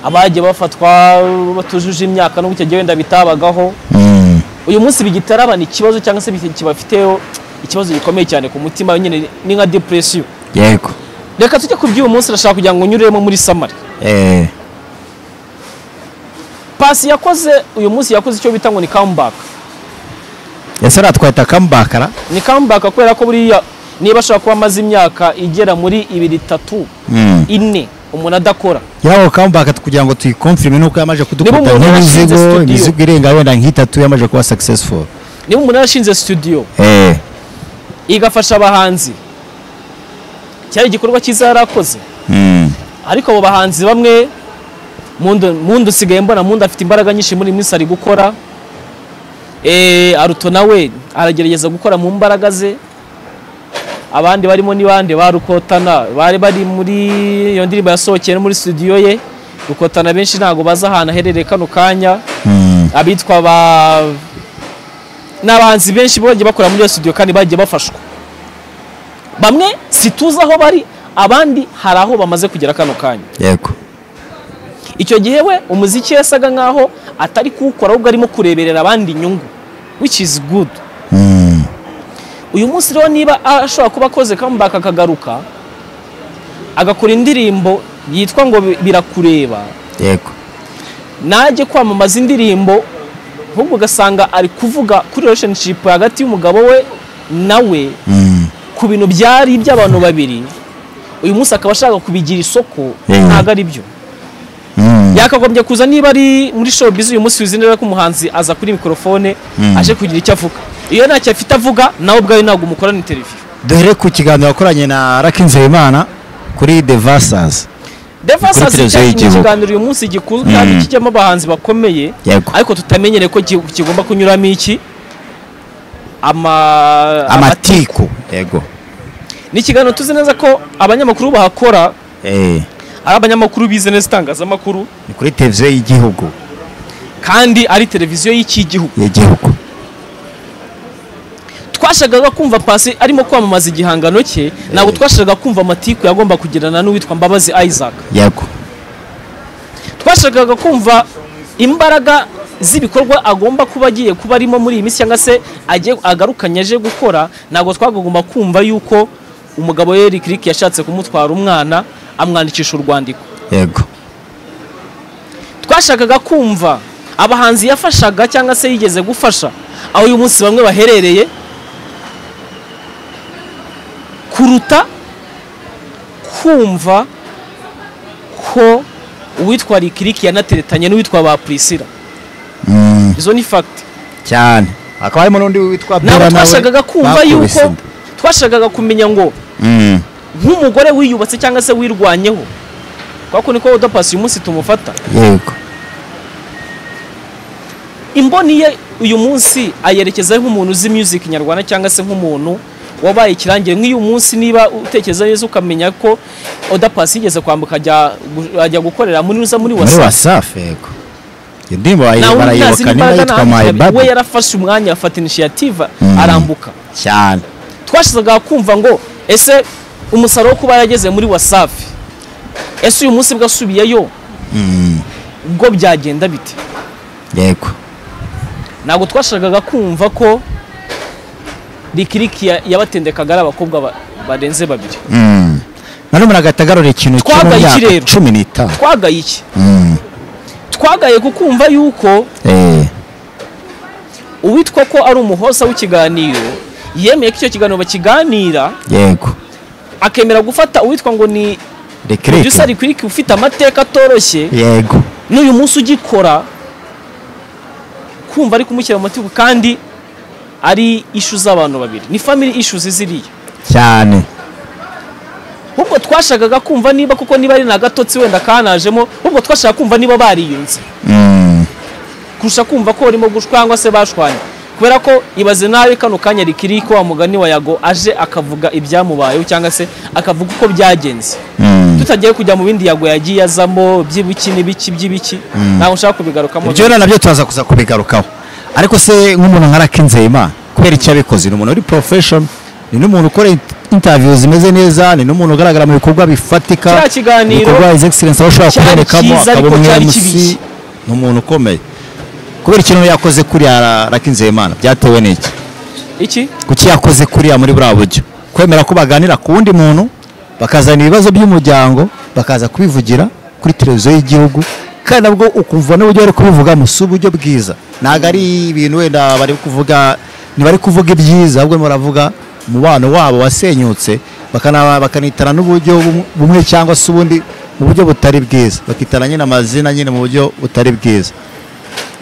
abagiye bafatwa batujuje imyaka n'ubwo icyo gihe wenda bitabagaho Mm. uyu munsi bigitarabana ikibazo cyangwa se biki- kibafiteho ikibazo gikomeye cyane ku mutima nyine ni nka depression yego reka tujye ku by'uyu munsi ndashaka kugira ngo nyuremo muri samari Eh, pasi yakoze uyu munsi yakoze icyo bita ngo ni comeback ese natwahita akambakara ni comeback kubera ko buriya niba ashobora kuba amaze imyaka igera muri ibiri itatu Mm. ine umuntu adakora yaho kambaka kugira ngo tuyikonfirime nuko yamaze Niba kudukuta umuntu yarashinze nk'imizigo studio. imizigo irenga wenda nk'itatu yamaze kuba successful niba umuntu yarashinze studio eh igafasha abahanzi cyari igikorwa cyiza yari akoze mm. ariko abo bahanzi bamwe mundu mundu usigaye mbona mundu afite imbaraga nyinshi muri iyi minsi ari gukora Eh, aruto nawe aragerageza gukora mu mbaraga ze abandi barimo ni bande ba rukotana bari bari muri iyo ndirimbo yasohokeye no muri studio ye rukotana benshi ntabwo bazi ahantu aherereye kano kanya Mm. abitwa ba n'abahanzi benshi bagiye bakora muri iyo studio kandi bagiye bafashwa bamwe situzi aho bari abandi hari aho bamaze kugera kano kanya yego icyo gihe we umuziki yasaga nkaho atari kuwukora ahubwo arimo kureberera abandi inyungu which is good Mm. uyu munsi rero niba ashobora kuba akoze comeback akagaruka agakora indirimbo yitwa ngo bi- birakureba yego najye kwamamaza indirimbo ahubwo ugasanga ari kuvuga kuri relationship hagati y'umugabo we nawe Mm. ku bintu byari iby'abantu babiri uyu munsi akaba ashaka kubigira isoko Mm. ntabwo ari byo Mm. yakagombye kuza niba ari muri showbiz uyu munsi wizinera ko umuhanzi aza kuri mikorofone aje kugira icyo avuga iyo ntacyo afite avuga nawe ubwawe ntabwo umukorana interiviyu duhere ku kiganiro wakoranye na Lucky Nzeyimana kuri The Versus devasas televiziyo ni y'igihugu. ikiganiro uyu munsi gikunzwe kandi kijyamo abahanzi bakomeye Yego. ariko tutamenyere ko ki- kigomba kunyuramo iki ama amatiku yego ni ikiganiro tuzi neza ko abanyamakuru bahakora eh ari abanyamakuru bize neza itangazamakuru ni kuri televiziyo y'igihugu kandi ari televiziyo y'iki gihugu y'igihugu twashakaga kumva pasi arimo kwamamaza igihangano cye ntabwo twashakaga kumva amatiku yagomba kugirana n'uwitwa mbabazi isaac yego twashakaga kumva imbaraga z'ibikorwa agomba kuba agiye kuba arimo muri iyi minsi cyangwa se agiye agarukanye aje gukora ntabwo twagomba kumva yuko umugabo we Eric Rick yashatse kumutwara umwana amwandikisha urwandiko yego twashakaga kumva abahanzi yafashaga cyangwa se yigeze gufasha aho uyu munsi bamwe baherereye kuruta kumva ko uwitwa rikiriki yanateretanye n'uwitwa ba purisira Mm. izo ni fagiti cyane hakaba harimo n'undi witwa ntabwo Bella nawe twashakaga kumva bakubise yuko inda. twashakaga kumenya ngo Mm. nk'umugore wiyubatse cyangwa se wirwanyeho kubera ko niko udapasi uyu munsi tumufata yego imboni ye uyu munsi ayerekeza nk'umuntu uzi music nyarwanda cyangwa se nk'umuntu wabaye ikirangire nk'uyu munsi niba utekereza neza ukamenya ko oda pasi yigeze kwambuka ajya gu- ajya gukorera muri uza muri muri wasa wasafi yego iyo ndirimbo nawe barayi- utazi barayibuka niba n'imbaraga yitwa my ntabwo we baby yarafashe umwanya afata initiative Mm. arambuka cyane twashakaga kumva ngo ese umusaruro wo kuba yarageze muri wasafi ese uyu munsi bwasubiyeyo ubwo byagenda bite yego ntabwo twashakaga kumva ko rikiriki ya- yabatendekaga ari abakobwa ba- barenze babiri Mm. none muri agatagarura ikintu cyo mu Twagaye iki myaka rero? cumi n'itanu twagaye iki Mm. twagaye ku kumva yuko Eh. uwitwa ko ari umuhoza w'ikiganiro yemeye ko icyo kiganiro bakiganira yego akemera gufata uwitwa ngo ni producer rekireke rikiriki ufite amateka atoroshye yego n'uyu munsi ugikora kumva ari kumushyira mu matiku kandi ari ishu z'abantu babiri ni family issues ziriya cyane ahubwo twashakaga kumva niba kuko niba ari n'agatotsi wenda kanajemo ahubwo twashaka kumva niba bariyunze Mm. kurusha kumva ko barimo gushwangwa se bashwanye kubera ko ibaze nawe kano kanya rikiri ko wa mugani wa yago aje akavuga ibyamubayeho cyangwa se akavuga uko byagenze Mm. tutagiye kujya mu bindi yago yagiye azamo by'ibiki n'ibiki by'ibiki ntabwo nshaka kubigarukamo ibyo rero nabyo turaza kuza kubigarukaho ariko se nk'umuntu nka Rakinzeyima kubera icyo yabikoze ni umuntu uri profession ni n'umuntu ukora int- interview zimeze neza ni n'umuntu ugaragara mu bikorwa bifatika Kiriya kiganiro ibikorwa his excellence aba ashobora cyari kubonekamo cyiza, akaba ariko umwe cyari MC kibi. ni umuntu ukomeye kubera ikintu yakoze kuriya Rakinzeyimana byatewe n'iki iki kuki yakoze kuriya muri buriya buryo kwemera ko baganira ku wundi muntu bakazana ibibazo by'umuryango bakaza kubivugira kuri televiziyo y'igihugu kandi nabwo ukumva n'uburyo bari kubivugamo si uburyo bwiza ntabwo ari ibintu wenda bari kuvuga ntibari kuvuga ibyiza ahubwo baravuga umubano wabo wasenyutse bakana- bakanitana n'uburyo bum- bumwe cyangwa se ubundi mu buryo butari bwiza bakitana nyine amazina nyine mu buryo butari bwiza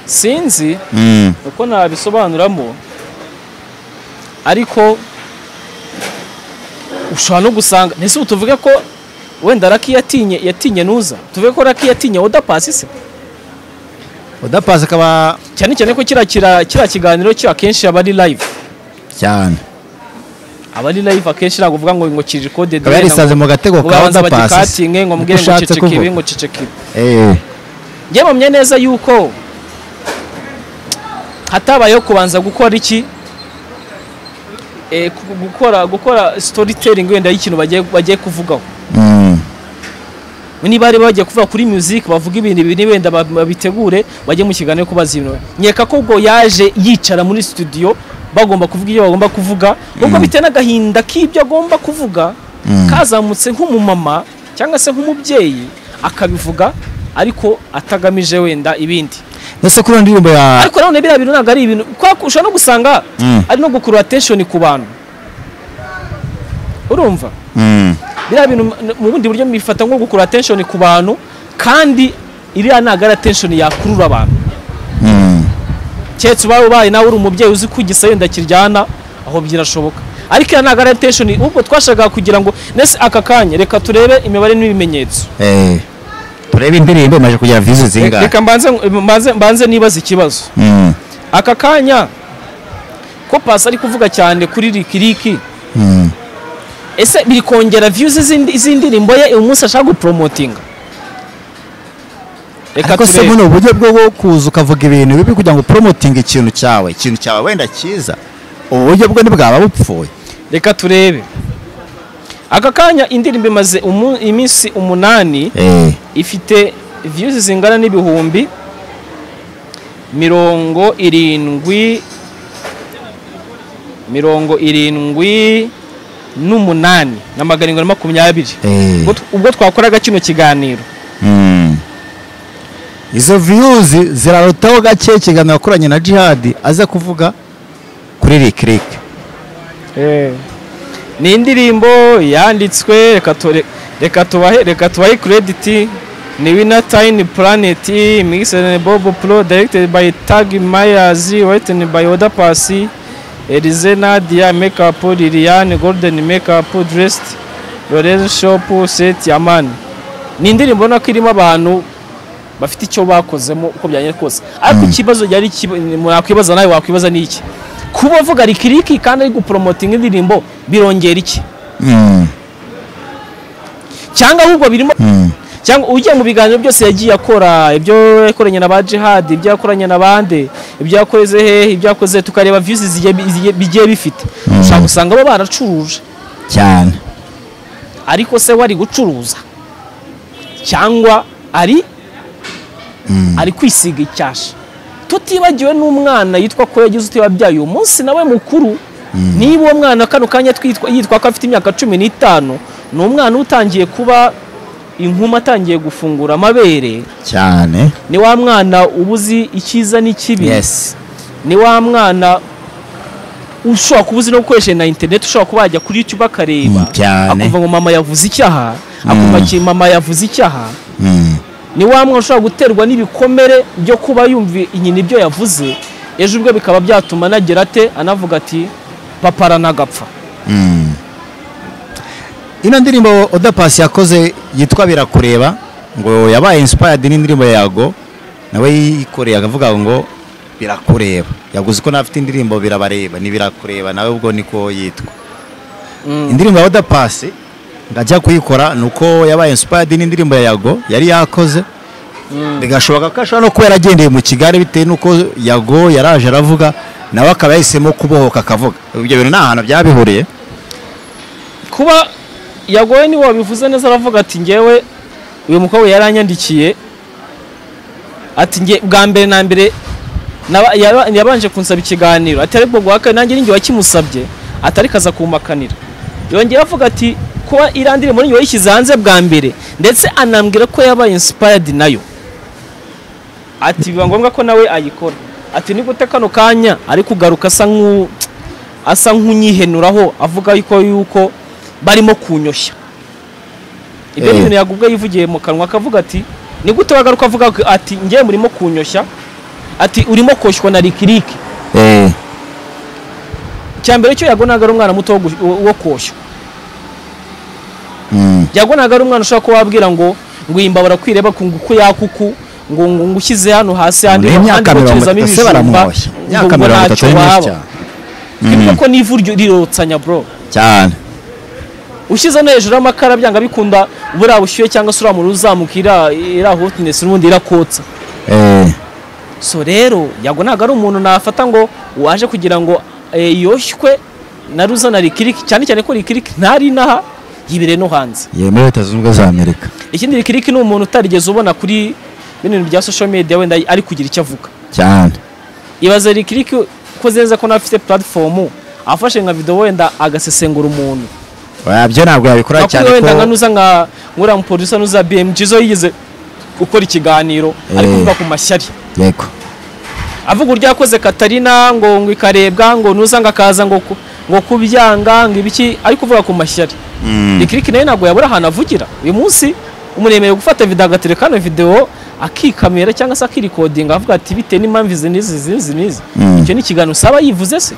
sinzi uko nabisobanuramo ariko ushobora no gusanga ntese ubu tuvuge ko wenda raki yatinye yatinye nuza tuvuge ko raki yatinye odapasi se udapasi akaba cyane cyane ko kira kira kira kiganiro cyo akenshi aba ari live cyane aba ari live akenshi ntabwo uvuga ngo ngo kiri kode akaba yarisanze mu gatego ka udapasi badikatinge ngo mbwire ngo ceceke ibi ngo ceceke ibi Eh, njye mpamya neza yuko hatabayeho kubanza gukora iki Eh, gu- gukora gukora storytelling wenda y'ikintu bagiye bagiye kuvugaho mm, niba ari bagiye kuvuga kuri music bavuga ibintu bine wenda ba- babitegure bajye mu kiganiro kubaza ibintu nkeka ko ubwo yaje yicara muri studio bagomba kuvuga ibyo bagomba kuvuga ubwo bitewe n'agahinda k'ibyo agomba kuvuga kazamutse nk'umumama cyangwa se nk'umubyeyi akabivuga ariko atagamije wenda ibindi Ese kuri iyo ndirimbo ya ariko nanone biriya bintu ntabwo ari ibintu kwa- ushobora no gusanga Mm. ari no gukurura attention ku bantu urumva Mm, biriya bintu mu- mu bundi buryo mbifata nko gukurura attention ku bantu kandi iriya ntabwo ari attention yakurura abantu mm, keretse ubaye ubaye nawe uri umubyeyi uzi ko igisenda kiryana aho birashoboka ariko iriya ntabwo ari attention ahubwo twashakaga kugira ngo nese aka kanya reka turebe imibare n'ibimenyetso eh, turebe indirimbo imaze kugira views zingahe reka mbanze mbanze- mbanze nibaza ikibazo Mm, aka kanya ko pasi ari kuvuga cyane kuri rikiriki mm. ese biri kongera viyuzi z'indirimbo ye uyu munsi ashaka guporomotinga reka ariko se turebe buno uburyo bwo kuza ukavuga ibintu bibi kugira ngo upromoting ikintu cyawe ikintu cyawe wenda cyiza ubu buryo bwo ntibwaba bupfuye reka turebe aka kanya indirimbo imaze umu- iminsi umunani Eh, ifite viyuzi zingana n'ibihumbi mirongo irindwi mirongo irindwi n'umunani na magana arindwi na makumyabiri eh, Ubwo tw- ubwo twakoraga kino kiganiro mm. izo views zirarotaho gake ikiganiro yakoranye na jihad aza kuvuga kuri rikiriki ni indirimbo yanditswe reka tore- reka tubahe reka tubahe credit ni wina tayini puraneti mixed bobo pro directed by tag myers written by oda pasi elize nadia makeup liliane golden makeup dressed lorenz shop set yaman ni indirimbo ubona ko irimo abantu bafite icyo bakozemo uko byagenda kose ariko ikibazo yari nakwibaza nawe wakwibaza ni iki kuba uvuga rikiriki kandi ari guporomotinga indirimbo birongera iki Mm, cyangwa ahubwo birimo mm, cyangwa ugiye mu biganiro byose yagiye akora ibyo yakoranye na ba jihad ibyo yakoranye na bande ibyo yakoze hehe ibyo yakoze tukareba views zigiye- zigiye- bigiye bifite ushobora gusanga baba baracuruje cyane ariko se we ari gucuruza cyangwa ari ari kwisiga icyasha tutibagiwe n'umwana yitwa ko yagize uti wabyaye uyu munsi nawe mukuru niba uwo mwana kano kanya twitwa- yitwa ko afite imyaka cumi n'itanu ni umwana utangiye kuba inkuma atangiye gufungura amabere cyane ni wa mwana uba uzi icyiza n'ikibi yes ni wa mwana ushobora kuba uzi no gukoresha na interineti ushobora kuba yajya kuri youtube akareba Mm, cyane. akumva ngo mama yavuze icyaha akumva ki mama yavuze icyaha Mm. ni wa mwana ushobora guterwa n'ibikomere byo kuba yumva inyina ibyo yavuze ejo ubwe bikaba byatuma anagira ate anavuga ati papa aranagapfa ino ndirimbo oda pasi yakoze yitwa birakureba ngo yabaye inspired n'indirimbo yago nawe yikoreye akavuga ngo birakureba yaguze ko nafite indirimbo birabareba ni birakureba nawe ubwo niko yitwa indirimbo ya oda pasi ngajya kuyikora ni uko yabaye inspired n'indirimbo ya yago yari yakoze bigashoboka ko ashobora no kuba yaragendeye mu kigali bitewe n'uko yago yaraje aravuga nawe akaba yahisemo kubohoka akavuga ibyo bintu nta hantu byabihuriye kuba yagoye niwe wabivuze neza aravuga ati ngewe uyu mukobwa yaranyandikiye ati nge bwa mbere na mbere naba- yaba- yabanje kunsaba ikiganiro ati ariko bwa kane nanjye ninjye wakimusabye atari kaza kumakanira yongera avuga ati kuba iriya ndirimbo ninjye wayishyize hanze bwa mbere ndetse anambwira ko yabaye inspired nayo ati biba ngombwa ko nawe ayikora ati ni gute kano kanya ari kugaruka asa nk'u asa nk'unyihenuraho avuga yuko yuko barimo kunyoshya ibyo Eh. ni ibintu yagubwa yivugiye mu kanwa akavuga ati ni gute wagaruka avuga ko- ati ngewe murimo kunyoshya ati urimo koshywa na rikiriki eh icyambere cyo yago ntabwo ari umwana muto wo gush- wo- wo koshywa yago ntabwo ari umwana ushobora kuba wabwira ngo ngo iyi mbabura kwireba ku nguku yakuku ngo ngo ngo ushyize hano hasi handi Ni handi imyaka mirongo bokerezamo itatu se ibijumba, baramwoshya ngo ngo imyaka mirongo ntacyo itatu ni myinshi waba cyane ibi kuko ni ivu ryo- rirotsanya bro cyane ushyize no hejuru y'amakara byanga bikunda buriya bushyuhe cyangwa se uriya muriro uzamuka iriya iriya hotinesi n'ubundi irakotsa eh so rero yago ntabwo ari umuntu nafata ngo waje kugira ngo eh, yoshywe na ruzana rikiriki cyane cyane ko rikiriki ntari inaha yibire no hanze yemewe leta zunze ubumwe za amerika ikindi rikiriki ni umuntu utarigeze ubona kuri bino bintu bya social media wenda ari kugira icyo avuga cyane ibaze rikiriki ko zeza ko nawe afite platform afashe nka video wenda agasesengura umuntu Oya, byo ntabwo yabikora makuru cyane wenda nka ko nuza nka nkuriya mupolisa nuza BMG zo yigeze gukora ikiganiro ari Eh. kuvuga ku mashyari yego avuga uburyo yakoze katarina ngo ngo ikarebwa ngo nuza ngo akaza ngo ku- ngo kubyanga ngo ibiki ariko uvuga ku mashyari rikiriki nayo ntabwo yabura ahantu avugira uyu munsi umuremeye gufata video agatereka hano video akikamera cyangwa se akirikodinga avuga ati bitewe n'impamvu izi n'izi izi n'izi n'izi Mm. icyo ni ikiganiro usaba yivuze se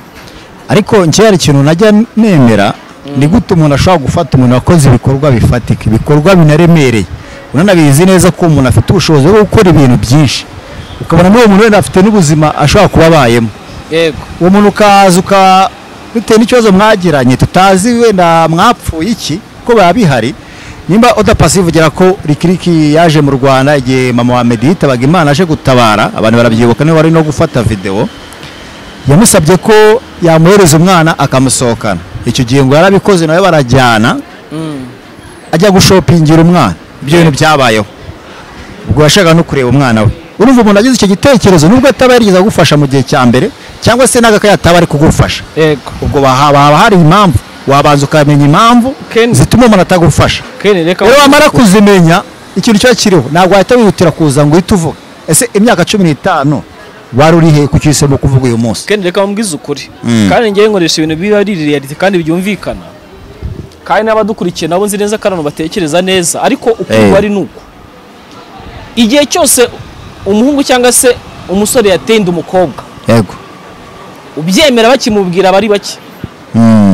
ariko njye hari ikintu najya nemera ni gute umuntu ashobora gufata umuntu wakoze ibikorwa bifatika ibikorwa binaremereye unanabizi neza ko umuntu afite ubushobozi bwo gukora ibintu byinshi ukabona muri uwo muntu wenda afite n'ubuzima ashobora kuba abayemo yego uwo muntu ukaza uka bitewe n'ikibazo mwagiranye tutazi wenda mwapfuye iki ko biba bihari nimba odapasi ivugira ko rikiriki yaje mu rwanda igihe mama wa medi yitabaga imana aje gutabara abantu barabyibuka niwe wari no gufata videwo yamusabye ko yamuhereza umwana akamusohokana icyo gihe ngo yarabikoze nawe barajyana ajya gushopingira umwana ibyo bintu byabayeho ubwo yashakaga no kureba umwana we urumva umuntu agize icyo gitekerezo nubwo ataba yarigeze agufasha mu gihe cya mbere cyangwa se n'agakaya ataba ari kugufasha yego ubwo haba haba hari impamvu wabanza ukamenya impamvu Ken- zituma umuntu atagufasha Ken, reka rero wumve wamara ukuntu- kuzimenya ikintu kiba kiriho ntabwo wahita wihutira kuza ngo uhite uvuga ese imyaka cumi n'itanu wari uri he ku cyisemo kuvuga uyu munsi kandi reka mbwize ukuri Mm. kandi ngewe nkoresha ibintu biba ari reality kandi byumvikana kandi n'abadukurikiye nabo nzi neza ko abantu batekereza neza ariko Eh. ukuri ari nuko igihe cyose umuhungu cyangwa se umusore yateye inda umukobwa yego ubyemera bakimubwira bari bake Mm,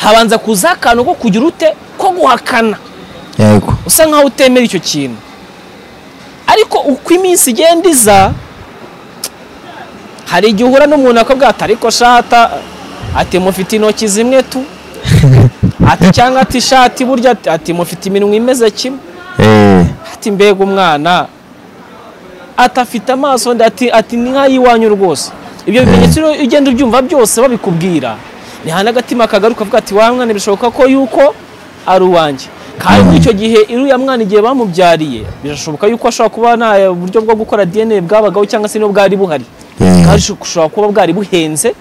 habanza kuza akantu ko kugira ute ko guhakana yego usa nkaho utemera icyo kintu ariko uko iminsi igenda iza hari igihe uhura n'umuntu akabwira ati ariko shata ati mufite intoki zimwe tu ati cyangwa ati shati burya ati- ati mufite iminwa imeze kimwe Eh, ati mbega umwana ati afite amaso nda ati ati ni nk'ay'iwanyu rwose ibyo bimenyetso rero iyo ugenda ubyumva byose babikubwira ni hano agatima kagaruka avuga ati wa mwana birashoboka ko yuko ari uwanjye kandi muri icyo gihe iriya mwana igihe bamubyariye birashoboka yuko ashobora kuba nta buryo bwo gukora dna bwabagaho cyangwa se niyo bwari buhari Yeah. kandi ushobora kuba bwari buhenze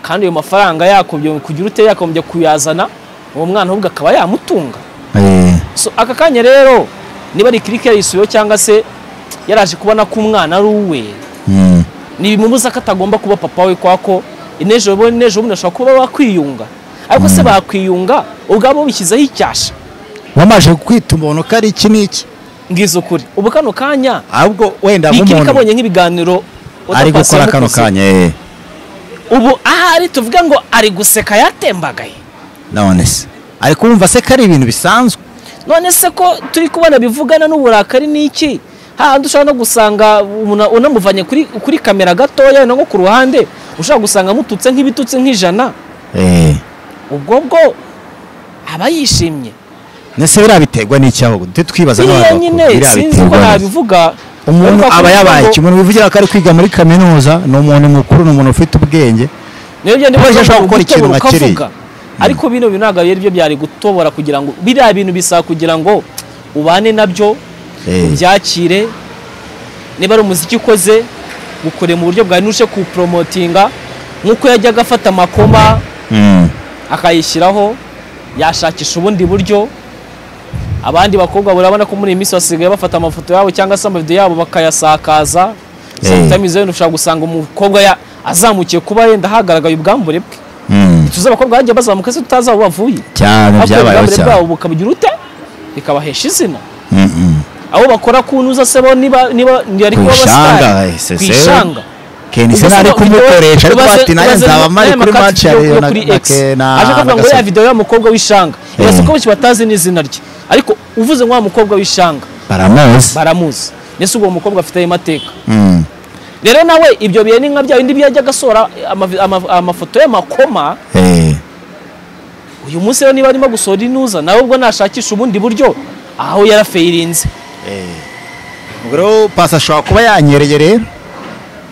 kandi ayo mafaranga yakombye kugira ute yakombye kuyazana uwo mwana ahubwo akaba yamutunga eh, so aka kanya rero niba ari kirike yayisubiyeho cyangwa se yaraje kubona ko umwana ari uwe mm, ntibimubuza ko atagomba kuba papa we kwako n'ejo bundi n'ejo bundi ashobora kuba bakwiyunga ariko se bakwiyunga ubwabo bishyizeho icyasha wamaje kwita umuntu ko ari iki n'iki ngize ukuri ubu kano kanya ahubwo wenda rikirike nk'umuntu abonye nk'ibiganiro ari Oda gukora Paccy kano yamukoze. kanya eh. ubu ahari tuvuga ngo ari guseka yatembagaye none se ari kumva se ko ari ibintu bisanzwe none se ko turi kubona bivugana n'uburakari ni iki hahandi ushobora no gusanga umuntu unamuvanye kuri, kuri kamera gatoya no ku ruhande ushobora gusanga amututse nk'ibitutsi nk'ijana Eh, ubwo bwo aba yishimye ese biriya biterwa n'iki aho tujye twibaza biriya n'abantu bakuru, nyine biriya sinzi biterwa ko n'iki? nabivuga umuntu ariko aba kugira yabaye ngo- iki umuntu wivugira ko ari kwiga muri kaminuza ni umuntu mukuru ni umuntu ufite ubwenge niyo byo Kuko ndimo ashobora gukora ikintu gutobora nka kiriya. ukavuga ariko bino bintu ntabwo ari byo byari gutobora kugira ngo biriya bintu bisaba kugira ngo ubane nabyo Eh. ubyakire niba ari umuziki ukoze ukore mu buryo bwawe ntushe kuwuporomotinga nk'uko yajyaga afata amakoma akayishyiraho yashakisha ubundi buryo abandi bakobwa urabona ko muri iyi minsi basigaye bafata amafoto yabo cyangwa se amavidewo yabo bakayasakaza Eh. sometimes rero ushobora gusanga umukobwa ya- azamukiye kuba yenda hagaragaye ubwambure bwe tuzi abakobwa bagiye bazamuka se tutazi aho bavuye cyane ariko byabayeho ubwambure cyane bwabo bukabugira ute bikabahesha izina Mm-mm. aho bakora ku ntuza se bo niba niba ari kuba Kwishanga, abasitari eh, se- se- kwishanga Ken se ntari kumukoresha ariko Ubaze- bati nanjye ubaze nzaba mari n'aya kuri makati match ya yo- yo Rayon na kuri na X. Ke- na aje kuvuga ngo Gasabo. ya video y'umukobwa w'ishanga irasa Eh. ko benshi batazi n'izina rye ariko uvuze ngo wa mukobwa w'ishanga baramuzi baramuzi ndetse ubwo mukobwa afite ayo mateka Mm. rero nawe ibyo bihe ni nka bya bindi byajyaga asora amavi- ama- amafoto y'amakoma Eh, uyu munsi rero niba arimo gusohora inuza nawe ubwo nashakisha ubundi buryo aho yarafayirinze ubwo rero pasi ashobora kuba yanyereye rero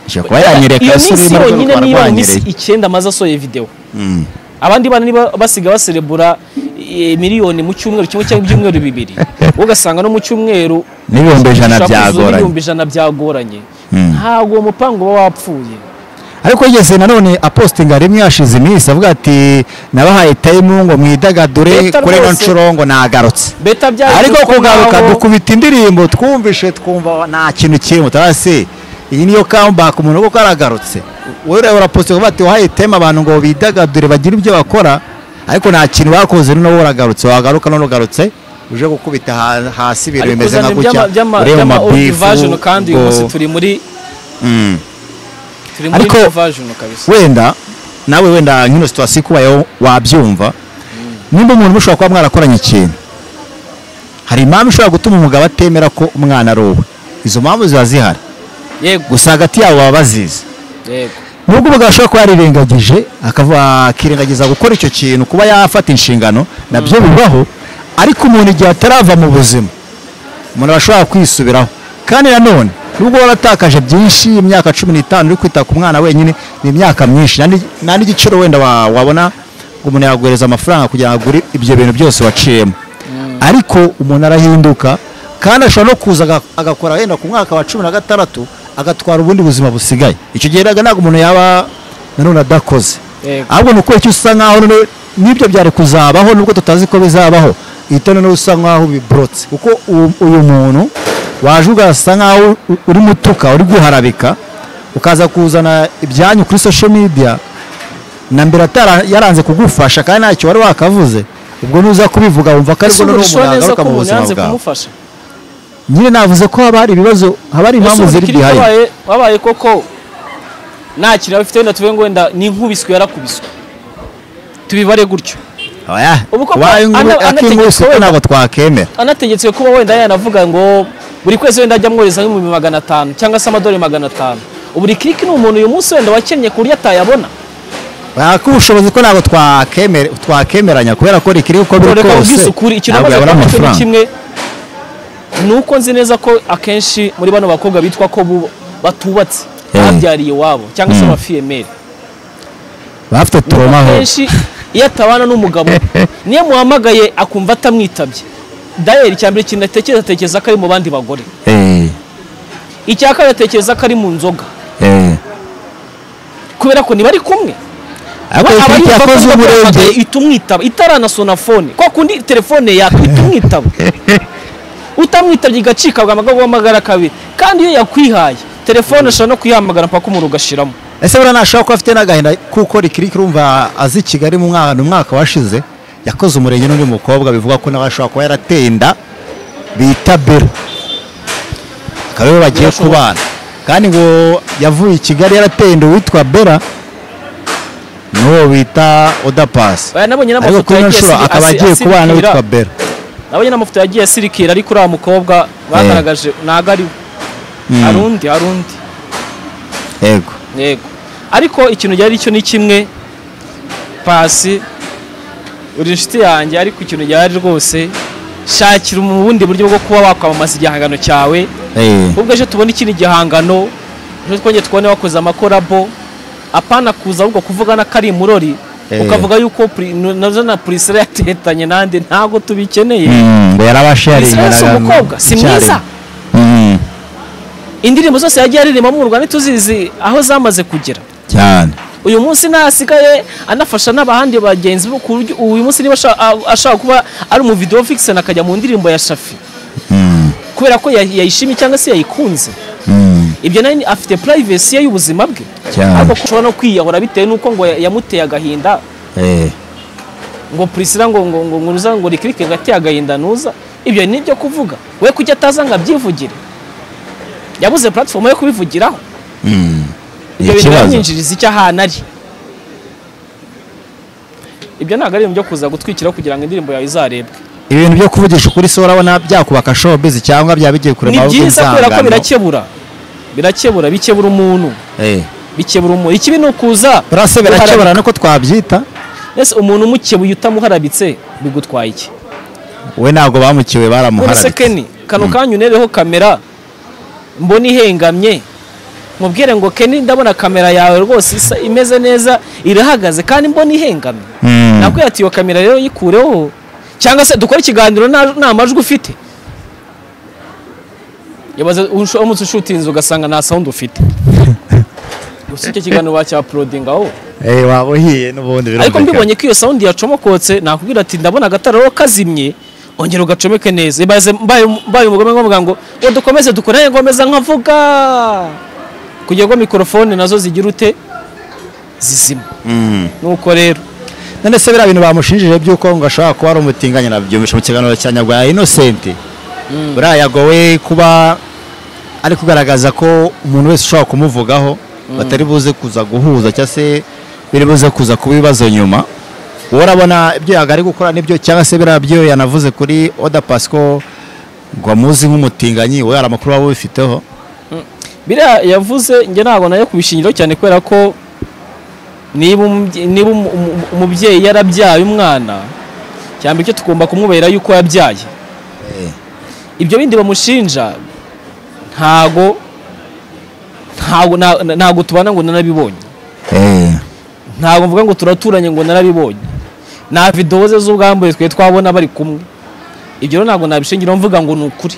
ashobora kuba yanyereye iyo akasura minsi urimo yonyine rwanda niba minsi rwanyereye icyenda amaze asohoye videwo Mm. abandi bana niba basiga baserebura eh, miliyoni mu cyumweru kimwe cyangwa ibyumweru bibiri wowe ugasanga no mu cyumweru n'ibihumbi ijana ushaka kuzuza byagoranye ibihumbi ijana byagoranye Mm. ntabwo uwo mupangu uba wapfuye ariko yigeze nanone apostinga rimwe yashize iminsi avuga ati nabahaye tayimu ngo mwidagadure Leta kuri ino rwose- nshuro ngo nagarutse beta byari ariko uko kugaruka ngaho- dukubita indirimbo twumvishe twumva nta kintu kirimo turasi iyi niyo comeback umuntu kuko aragarutse wowe ureba urapostinga uvuga ati wahaye tayimu abantu ngo bidagadure bagire ibyo bakora ariko nta kintu bakoze none wowe uragarutse wagaruka none ugarutse uje gukubita ha- hasi ibintu ariko bimeze uzana nka gutya ibyama- byama- uri mu byama old mabifu version kandi uyu munsi ubwo- turi muri Mm. turi muri Ariko- new version kabisa wenda nawe wenda nk'ino situwasiyo ikubayeho wabyumva nimba umuntu mushobora kuba mwarakoranye ikintu hari impamvu ishobora gutuma umugabo atemera ko umwana ari uwe izo mpamvu ziba zihari yego gusa hagati yabo baba bazizi yego nubwo umugabo ashobora kuba yarirengagije akavuga akirengagiza gukora icyo kintu kuba yafata inshingano nabyo bibaho ariko umuntu igihe atarava mu buzima umuntu aba ashobora kwisubiraho kandi nanone nubwo waratakaje byinshi imyaka cumi n'itanu uri kwita ku mwana wenyine ni imyaka myinshi nta ni- nta n'igiciro wenda wa- wabona ngo umuntu yaguhereza amafaranga kugira ngo agure ibyo bintu byose waciyemo ariko umuntu arahinduka kandi ashobora no kuza aga- agakora wenda ku mwaka wa cumi na gatandatu agatwara ubundi buzima busigaye icyo gihe rero ntabwo umuntu yaba nanone adakoze Yego. ahubwo ni uko icyo usa nkaho none n'ibyo byari kuzabaho nubwo tutazi ko bizabaho ihita noneho usa nkaho biborotse kuko uwo- uyu muntu waje ugasa nkaho u- uri mutuka uri guharabika ukaza kuzana ibyanyu kuri social media na mbere atara yaranze kugufasha kandi ntacyo wari wakavuze ubwo nuza kubivuga wumva ko aribwo Ese noneho ushobora umuntu neza ko yagaruka mu umuntu buzima yanze bwawe kumufasha nyine navuze ko haba hari ibibazo haba hari impamvu Ese ziri urikiri bihaye wabaye- wabaye koko nta kintu abafite wenda tuvuge ngo wenda ni inkubiswe yarakubiswe tubibare gutyo Oya, Ubu koko ubaye ana- inkuru- anategeka akinkubise ko wenda- ntabwo twakemera anategetswe kuba wenda yanavuga ngo buri kwezi wenda ajya amwohereza nk'ibihumbi magana atanu cyangwa se amadolari magana atanu buri kiriki ni umuntu uyu munsi wenda wakennye ku buryo atayabona Baka ubushobozi ko ntabwo twakemere twakemeranya kubera ko rikiri uko biri reka ubwise kose ukuri ikintu ntabwo amaze yabura kuba cyo ni amafaranga kimwe ni uko nzi neza ko akenshi muri bano bakobwa bitwa ko bu- batubatse Eh. babyariye iwabo cyangwa se abafiyemeri bafite turomaho akenshi iyo atabana n'umugabo niyo muhamagaye akumva atamwitabye dayeri icya mbere ikintu atekereza atekereza ko ari mu bandi bagore icya kabiri atekereza ko ari mu nzoga kubera ko niba ari kumwe ariko aba rikiri yumva ko yakoze niba uburebye yahamagaye ihita umwitaba itaranasona fone kwa kundi telefone yakwita umwitaba utamwitabye igacika bwamaga guhamagara kabiri kandi iyo yakwihaye telefone ashobora no kuyihamagara mpaka umuriro ugashiramo ese buriya ntashobora kuba afite n'agahinda kuko rikiri urumva azi i kigali mu mwana umwaka washize yakoze umurenge n'undi mukobwa bivuga ko nawe ashobora kuba yarateye inda bita bero akaba ariwe bagiye Birashoboka. kubana kandi ngo yavuye i kigali yaratenda uwitwa bera n'uwo bita odapasi Oya, nabonye ariko n'amafoto kuri ino yagiye nshuro asi- akaba asi- agiye kubana asimukira. witwa bera nabonye n'amafoto yagiye asirikira ariko uriya mukobwa bagaragaje ntabwo ari we Mm, hari undi hari undi yego yego ariko ikintu cyari cyo ni kimwe pasi uri inshuti yanjye ariko ikintu cyari rwose shakira ubundi buryo bwo kuba wakwamamaza igihangano cyawe Eh, ubwo ejo tubona ikindi gihangano ejo twongeye tubone wakoze amakorabo apana kuza ahubwo kuvugana ko ari imurori Eh. ukavuga yuko pri- nazo na purisira yatetanye nande ntabwo tubikeneye mm, ngo yarabasharinga Israel si umukobwa, si mwiza. indirimbo zose yagiye aririmba mu rwanda tuzizi aho zamaze kugera cyane uyu munsi ntasigaye anafasha n'abahandi bagenzi be ku buryo uyu munsi niba asha- a- ashaka kuba ari umuvidewo fikiseni akajya mu ndirimbo ya shafi Mm, kubera ko ya- yayishimye cyangwa se yayikunze mm, ibyo nayo ni- afite purayivesi ye y'ubuzima bwe Cyane. ariko ko ushobora no kwiyahura bitewe n'uko ngo ya- yamuteye agahinda eh, ngo purisira ngo ngo ngo ngo ruza ngo rikirike ngo ateye agahinda nuza ibyo ni ibyo kuvuga we kuki ataza ngo abyivugire yabuze puratifomu yo kubivugiraho mm, ibyo bintu ikibazo. byamwinjiriza icyo ahantu ari ibyo ntabwo ari ibintu byo kuza gutwikira kugira ngo indirimbo yawe izarebwe ibintu byo kuvugisha ukuri se urabona byakubaka showbiz cyangwa byaba bigiye kure ni amaboko byiza kubera ko y'inzangano. birakebura birakebura bikebura umuntu Eh, bikebura umuntu ikibi ni ukuza buriya se birakebura uharabika. nuko twabyita ese umuntu umukebuye utamuharabitse bigutwaye iki we ntabwo bamukiwe none se baramuharabitse keni kano kanya unereho kamera mbona ihengamye mubwire ngo keni ndabona kamera yawe rwose isa imeze neza irahagaze kandi mbona ihengamye Mm. nakwiye ati iyo kamera rero yikureho cyangwa se dukore ikiganiro nta nta majwi ufite yabaza umunsi ushutinze ugasanga nta sound ufite gusa icyo kiganiro bacyaporodinga aho Eh, waba uhiye n'ubundi ariko birumvikana. mbibonye ko iyo sound yacomokotse nakubwira ati ndabona agatara rero kazimye ongera ugacomeke neza Ibaze mbaye mbaye umugome nkavuga ngo ngo dukomeze dukorane ngomeza nkavuga kugira ngo mikorofone nazo zigira ute zizima Mm. nuko rero none se biriya bintu bamushinjije by'uko ngo ashobora kuba ari umutinganyi nabyumvisha mu kiganiro cya nyarwanda inosenti buriya yagowe kuba ari kugaragaza ko umuntu wese ushobora kumuvugaho batari buze kuza guhuza cyangwa se biri buze kuza kuba ibibazo nyuma wowe urabona ibyo yagari gukora nibyo cyangwa se biriya byo yanavuze kuri oda pasiko ngo amuzi nk'umutinganyi wowe hari amakuru waba ubifiteho biriya yavuze njye ntabwo nayo kubishingiraho cyane kubera ko niba umubye- niba umu- umu- umubyeyi yarabyaye umwana cyangwa icyo tugomba kumwubahira yuko yabyaye ibyo bindi bamushinja ntago ntago na- na- ntago tubana ngo narabibonye ntago mvuga ngo turaturanye ngo narabibonye nta videwo ze z'ubwambure twe twabona bari kumwe ibyo rero ntabwo nabishingiraho mvuga ngo ni ukuri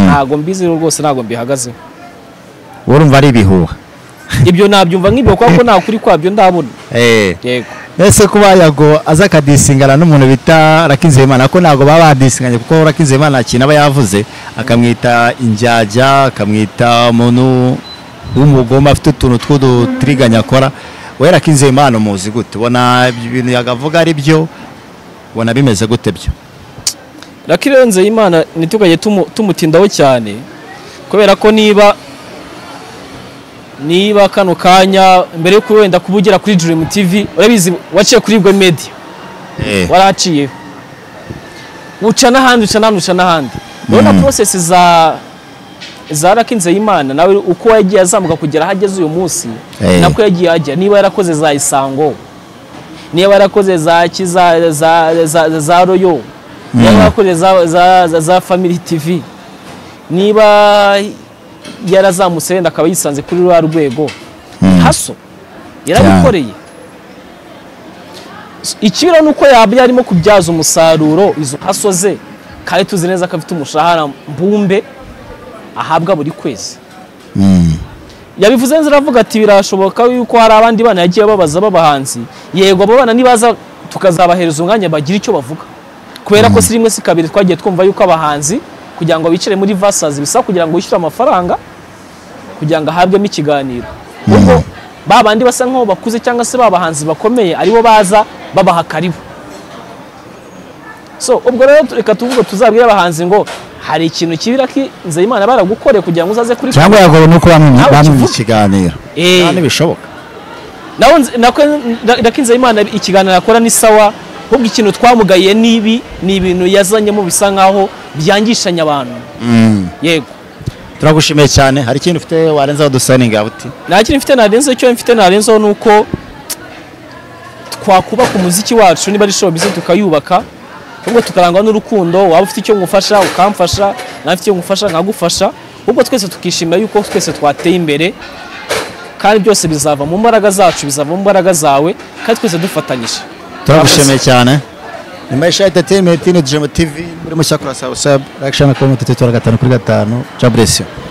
ntago mbizi rero rwose ntago mbihagazeho wowe urumva ari ibihuha ibyo nabyumva nk'ibyo kubera ko nta kuri kwabyo ndabona Eh. yego ese kuba yago aza akadisingana n'umuntu bita rakinzeyimana ko ntabwo baba badisinganye kuko rakinzeyimana nta kintu aba yavuze akamwita injyajya akamwita umuntu w'umugome afite utuntu tw'udutiriganya akora we rakinzeyimana umuzi gute ubona ibyo bintu yakavuga ari byo ubona bimeze gute byo rakirenze imana ntitugajye tumu- tumutindaho cyane kubera ko niba niba kano kanya mbere yo wenda kuba ugera kuri dream tv urabizi waciye kuri bwe media waraciyeho uca n'ahandi uca n'ahandi uca n'ahandi urabona porosesi za za rakinzeyimana nawe uko yagiye azamuka kugera aho ageze uyu munsi Eh. nako yagiye ajya niba yarakoze za isango niba yarakoze za kiza za, za, za royo niba yarakoze za, za, za, za family tv niba yarazamutse wenda akaba yisanze kuri rwa rwego haso yarabikoreye ikibiro ni uko yaba yarimo kubyaza umusaruro izo haso ze kandi tuzi neza ko afite umushahara mbumbe ahabwa buri kwezi yabivuze neza aravuga ati birashoboka yuko hari abandi bana yagiye babaza b'abahanzi yego abo bana nibaza tukazabahereza umwanya bagira icyo bavuga kubera ko si rimwe si kabiri twagiye twumva yuko abahanzi kugira ngo bicare muri vasazi bisaba kugira ngo wishyure amafaranga kugira ngo ahabwemo ikiganiro ubwo ba bandi basa nk'aho bakuze cyangwa se ba bahanzi bakomeye aribo baza babaha karibu so ubwo rero reka tuvuge tuzabwire abahanzi ngo hari ikintu kibira ki nzeyimana baragukoreye kugira ngo uzaze kuri cyangwa yagowe nuko bamwimye Nawe bamwimye kivuga. ikiganiro Eh. nta n'ibishoboka nawe nzi- nako nda- nako nzeyimana ikiganiro akora ni sawa ahubwo ikintu twamugaye n'ibi ni ibintu yazanyemo bisa nkaho byangishanya abantu yego turagushimiye cyane hari ikintu ufite warenzaho dusaninga buti nta kintu mfite ntarenzeho icyo mfite ntarenzeho ni uko twakubaka umuziki wacu niba ari showbiz tukayubaka ahubwo tukarangwa n'urukundo waba ufite icyo ngufasha ukamfasha nawe ufite icyo ngufasha nkagufasha ahubwo twese tukishimira yuko twese twateye imbere kandi byose bizava mu mbaraga zacu bizava mu mbaraga zawe kandi twese dufatanyije turagushimiye cyane ni maisha entertainment ni jemo tv muri mushyakura sawa sawa reaction na komite gatanu kuri gatanu jaburesiyo